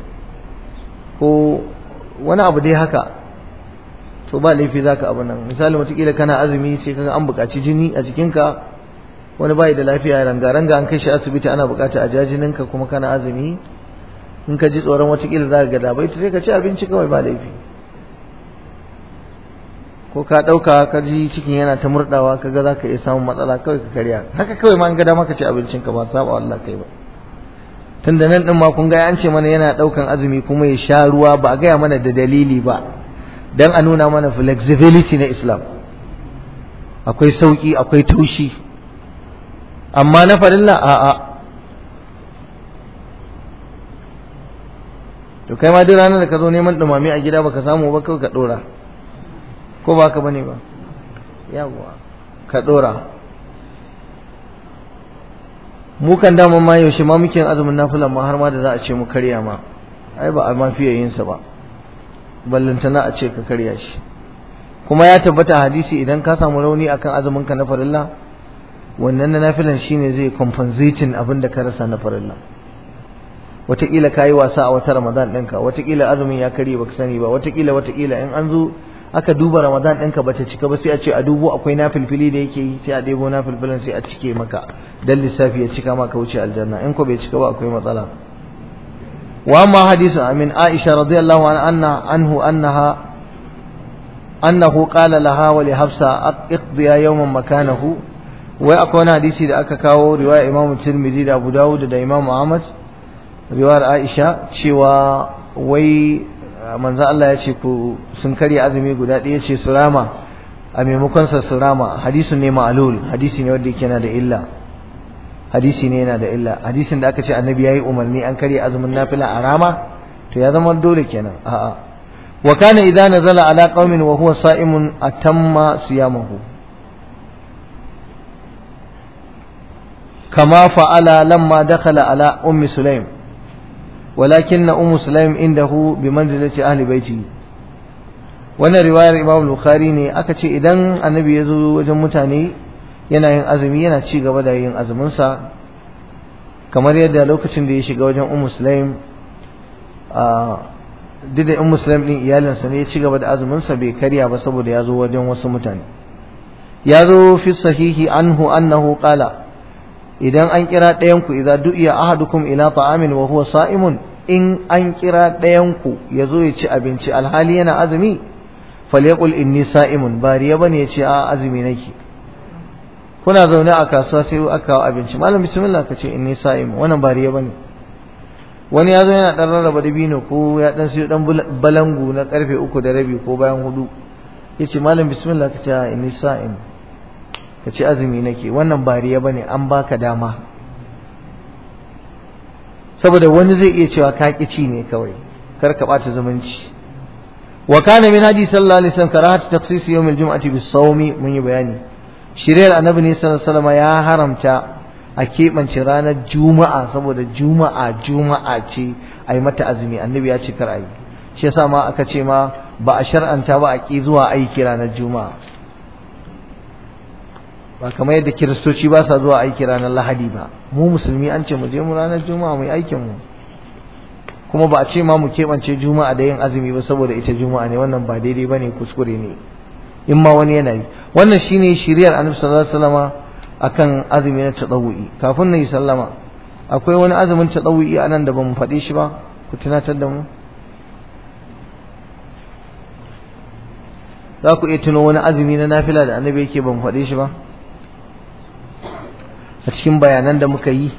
ko wani abu dai haka to ba laifi za ka abu nan misali watakila kana azumi sai kaga an buƙaci jini a jikinka wani bai da lafiya ranga-ranga an kai shi asibiti ana buƙata a jajininka kuma kana azumi in ka ji tsoron watakila za ka ga dabai sai ka ci abinci kawai ba laifi ko ka ɗauka ka ji cikin yana ta murɗawa ka ga za ka iya samun matsala kawai ka karya haka kawai ma in ga dama ka ci abincinka ba saba Allah kai ba tun da nan ɗin ma kun ga an ce mana yana ɗaukan azumi kuma ya sha ruwa ba a gaya mana da dalili ba dan a nuna mana flexibility na Islam akwai sauki akwai taushi amma na farilla a'a to kai ma duk ranar da ka zo neman dumame a gida baka samu ba kawai ka dora ko ba ka bane ba yawa ka dora mu kan dama ma yaushe ma muke azumin nafilan ma har ma da za a ce mu karya ma ai ba a ma fiye yin sa ba ballantana a ce ka karya shi kuma ya tabbata hadisi idan ka samu rauni akan azumin ka na farilla wannan na nafilan shine zai compensating abin da ka rasa na farilla wataƙila ka yi wasa a wata ramadan ɗinka wataƙila azumin ya karye baka sani ba wataƙila wataƙila in an zo aka duba ramadan ɗinka bata cika ba sai a ce a dubo akwai nafilfili da yake yi sai a ɗebo nafilfilin sai a cike maka dan lissafi ya cika maka wuce aljanna in ko bai cika ba akwai matsala wa amma hadisu amin aisha radiyallahu anha anhu annaha annahu qala laha wa li hafsa iqdiya yawman makanahu wai akwai wani hadisi da aka kawo riwaya imam tirmidhi da abu dawud da imam ahmad riwayar aisha cewa wai manzo Allah ya ce ku sun karya azumi guda ɗaya ce su rama a maimakon sa su rama hadisin ne ma'lul hadisi ne wanda yake yana da illa hadisi ne yana da illa hadisin da aka ce annabi yayi umarni an karya azumin nafila a rama to ya zama dole kenan a'a wa kana idza nazala ala qaumin wa huwa sa'imun atamma siyamahu kama fa'ala lamma dakhala ala ummi sulaim ولكن أم سليم عنده بمنزلة أهل بيته wannan riwayar Imam Bukhari ne aka ce idan annabi ya zo wajen mutane yana yin azumi yana ci gaba da yin azuminsa kamar yadda lokacin da ya shiga wajen Ummu Sulaim a duk da Ummu Sulaim din iyalinsa ne ya ci gaba da azuminsa bai karya ba saboda ya zo wajen wasu mutane ya zo fi sahihi anhu annahu qala idan an kira ɗayan ku idza du'iya ahadukum ila ta'amin wa huwa sa'imun in an kira ɗayan ku ya zo ya ci abinci alhali yana azumi falyaqul inni sa'imun ba riya bane ya ce a azumi nake kuna zaune a kasuwa sai aka kawo abinci malam bismillah ka ce inni sa'im wannan ba riya bane wani ya zo yana dan rarraba dabino ko ya dan siyo dan balangu na karfe uku da rabi ko bayan hudu yace malam bismillah ka ce inni sa'im ka ce azumi nake wannan ba riya bane an baka dama saboda wani zai iya cewa ka ci ne kawai kar ka bata zumunci wa kana min hadi sallallahu alaihi wasallam karahatu taqsis yawm al-jum'ati bis-sawmi mun yi bayani shiriyar annabi ne sallallahu alaihi wasallam ya haramta a keɓance ranar juma'a saboda juma'a juma'a ce a yi mata azumi annabi ya ce kar a yi shi yasa ma aka ce ma ba a shar'anta ba a ƙi zuwa aiki ranar juma'a ba kamar yadda kiristoci ba sa zuwa aiki ranar lahadi ba mu musulmi an ce mu je mu ranar juma'a mu yi aikin mu kuma ba a ce ma mu keɓance juma'a da yin azumi ba saboda ita juma'a ne wannan ba daidai ba ne kuskure ne in ma wani yana yi wannan shine shiriyar annabi sallallahu alaihi wasallama akan azumi na tadawu'i kafin na yi sallama akwai wani azumin tadawu'i anan da bamu faɗi shi ba ku tunatar da mu za ku iya tuno wani azumi na nafila da annabi yake ban faɗe shi ba a cikin bayanan da muka yi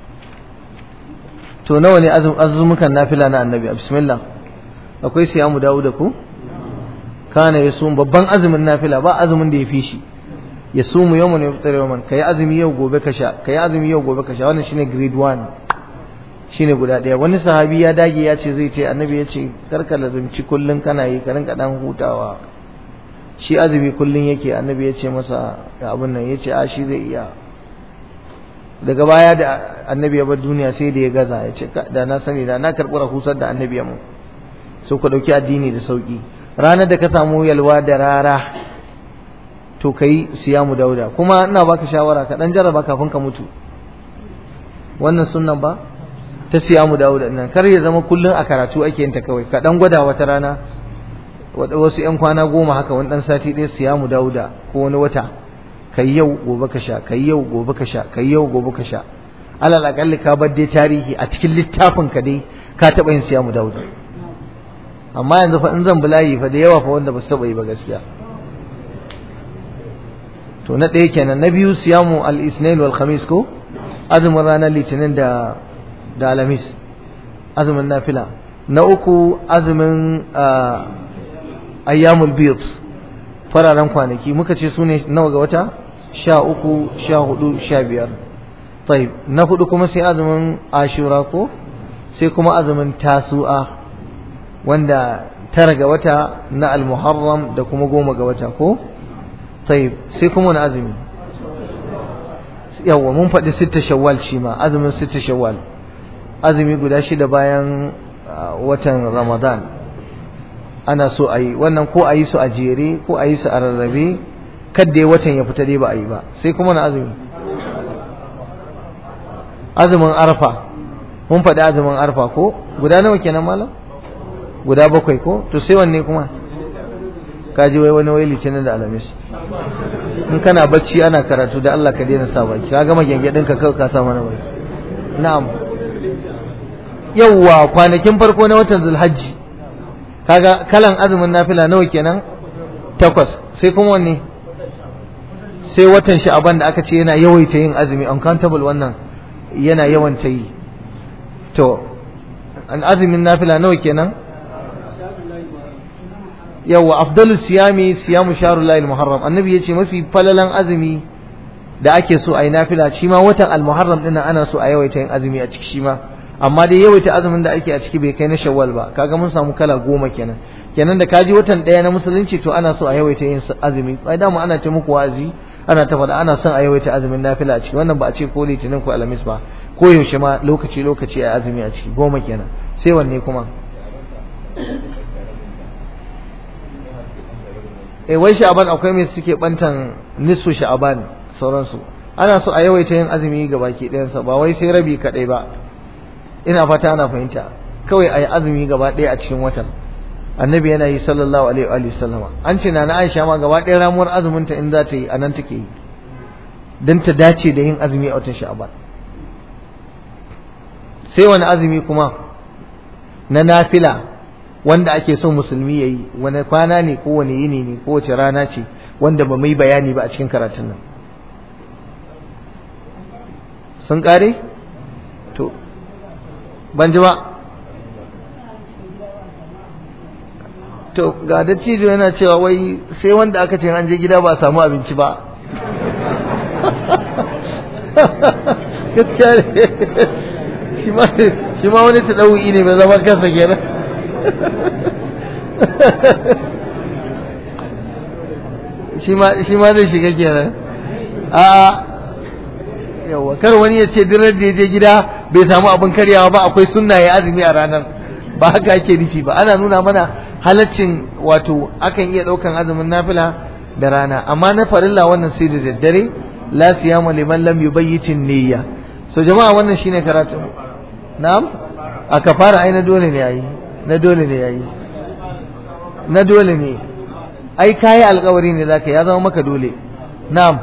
to nawa ne azumukan nafila na annabi bismillah akwai siyamu dawo da ku kana ya babban azumin nafila ba azumin da ya fi shi ya sumu yau ne fitar yau ka yi azumi yau gobe ka sha ka yi azumi yau gobe ka sha wannan shine grade 1 shine guda ɗaya wani sahabi ya dage ya ce zai ce annabi ya ce karka lazumci kullun kana yi ka rinka dan hutawa shi azumi kullun yake annabi ya ce masa abin nan ya ce a shi zai iya daga baya da annabi ya bar duniya sai da ya gaza ya ce da na sani da na karɓi rahusar da annabi ya mu so ku ɗauki addini da sauƙi ranar da ka samu yalwa da rara to kai siyamu dauda kuma ina baka shawara ka dan jarraba kafin ka mutu wannan sunnan ba ta siyamu dauda nan kar ya zama kullun a karatu ake yin ta kawai ka dan gwada wata rana wasu yan kwana goma haka wani dan sati ɗaya siyamu dauda ko wani wata kai yau gobe ka sha kai yau gobe ka sha kai yau gobe ka sha alal akalli ka bar dai tarihi a cikin littafin ka dai ka taɓa yin siyamu dauda amma yanzu fa in zan bulayi fa da yawa fa wanda ba su taɓa yi ba gaskiya to na ɗaya kenan na biyu siyamu al-isnain wal khamis ko azumin ranar litinin da da alamis azumin nafila na uku azumin ayyamul bid fararen kwanaki muka ce sune nawa ga wata sha uku sha hudu sha biyar taib na hudu kuma sai azumin ashura ko sai kuma azumin tasu'a wanda tara ga wata na al-muharram da kuma goma ga wata ko طيب sai kuma wani azumi yawa mun faɗi sitta shawwal shi ma azumin sitta shawwal azumi guda shida bayan watan ramadan ana so a yi wannan ko a yi su a jere ko a yi su a rarrabe kadda watan ya fita dai ba a yi ba sai kuma na azumi azumin arfa mun faɗi azumin arfa ko guda nawa kenan malam guda bakwai ko to sai wanne kuma kaji wai wani wai litinin da alamis in kana bacci ana karatu da Allah ka daina sa baki ka gama gyangyaɗin ka kawai ka sa mana baki na'am yawwa kwanakin farko na watan zulhajji kaga kalan azumin nafila nawa kenan takwas sai kuma wanne sai watan sha'aban da aka ce yana yawaita yin azumi uncountable wannan yana yawan ta yi to an azumin nafila nawa kenan yawa afdalu siyami siyamu sharullahi muharram annabi yace mafi falalan azumi da ake so a yi nafila shi ma watan al-muharram din ana so a yawaita yin azumi a ciki shi ma amma dai yawaita azumin da ake a ciki bai kai na shawwal ba kaga mun samu kala goma kenan kenan da kaji watan daya na musulunci to ana so a yawaita yin azumi ai dama ana ta muku wa'azi ana ta faɗa ana son a yawaita azumin nafila a ciki wannan ba a ce ko litinin ko alhamis ba ko yaushe ma lokaci lokaci a azumi a ciki goma kenan sai wanne kuma eh wai sha'aban akwai mai suke bantan nisfu sha'aban sauransu ana so a yawaita yin azumi ga baki ɗayansa ba wai sai rabi kaɗai ba ina fata ana fahimta kawai a yi azumi gaba ɗaya a cikin watan annabi yana yi sallallahu alaihi wa sallama an ce na na aisha ma gaba ɗaya ramuwar azumin ta in za ta yi a nan take yi don ta dace da yin azumi a watan sha'aban sai wani azumi kuma na nafila wanda ake son musulmi ya yi wani kwana ne ko wani yini ne ko wace rana ce wanda ba mai bayani ba a cikin karatun nan sun kare to ban ji ba to ga dattijo yana cewa wai sai wanda aka ce an je gida ba a samu abinci ba gaskiya ne shi ma wani ta ɗau'i ne mai zama kansa kenan shi ma zai shiga kenan a yawa kar wani ya ce dinar da ya je gida bai samu abin karyawa ba akwai sunna ya azumi a ranar ba haka ake nufi ba ana nuna mana halaccin wato akan iya ɗaukan azumin nafila da rana amma na farilla wannan sai da daddare la siyama liman lam yubayyitin niyya so jama'a wannan shine karatu na'am a kafara ai na dole ne yayi na dole ne yayi na dole ne ai kayi alkawari ne zaka ya zama maka dole na'am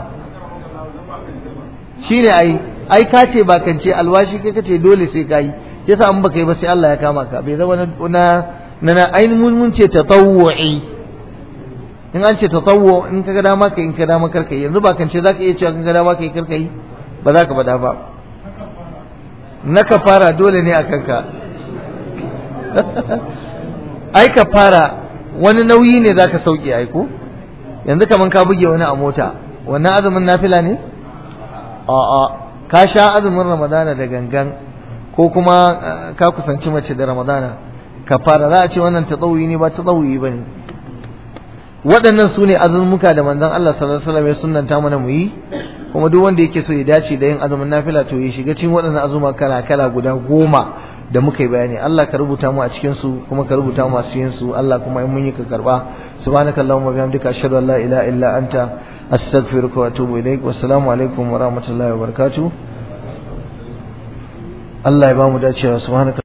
shine ai ai ka ce ba kan ce alwashi kai kace dole sai kayi yasa an baka yi ba sai Allah ya kama ka bai zama na na na ainihin mun ce tatawwu'i in an ce tatawwu in ka ga dama kai in ka dama karka yi yanzu ba kan ce zaka iya cewa in ka dama kai karka yi ba za ka bada ba na kafara dole ne a kanka ai kafara wani nauyi ne zaka sauke ai ko yanzu kaman ka buge wani a mota wannan azumin nafila ne a'a ka sha azumin ramadana da gangan ko kuma ka kusanci mace da ramadana kafara za a ce wannan tatawuyi ne ba tatawuyi ba ne waɗannan su ne azumuka da manzon Allah sallallahu alaihi wasallam ya sunnanta mana mu yi kuma duk wanda yake so ya dace da yin azumin nafila to ya shiga cikin waɗannan azuma kala kala guda goma da muka yi bayani Allah ka rubuta mu a cikin su kuma ka rubuta mu masu yin su Allah kuma in mun yi ka karba subhanakallahumma bihamdika ashhadu an la ilaha illa anta astaghfiruka wa atubu ilaik wassalamu alaikum wa rahmatullahi wa barakatuh Allah ya ba mu dacewa subhanaka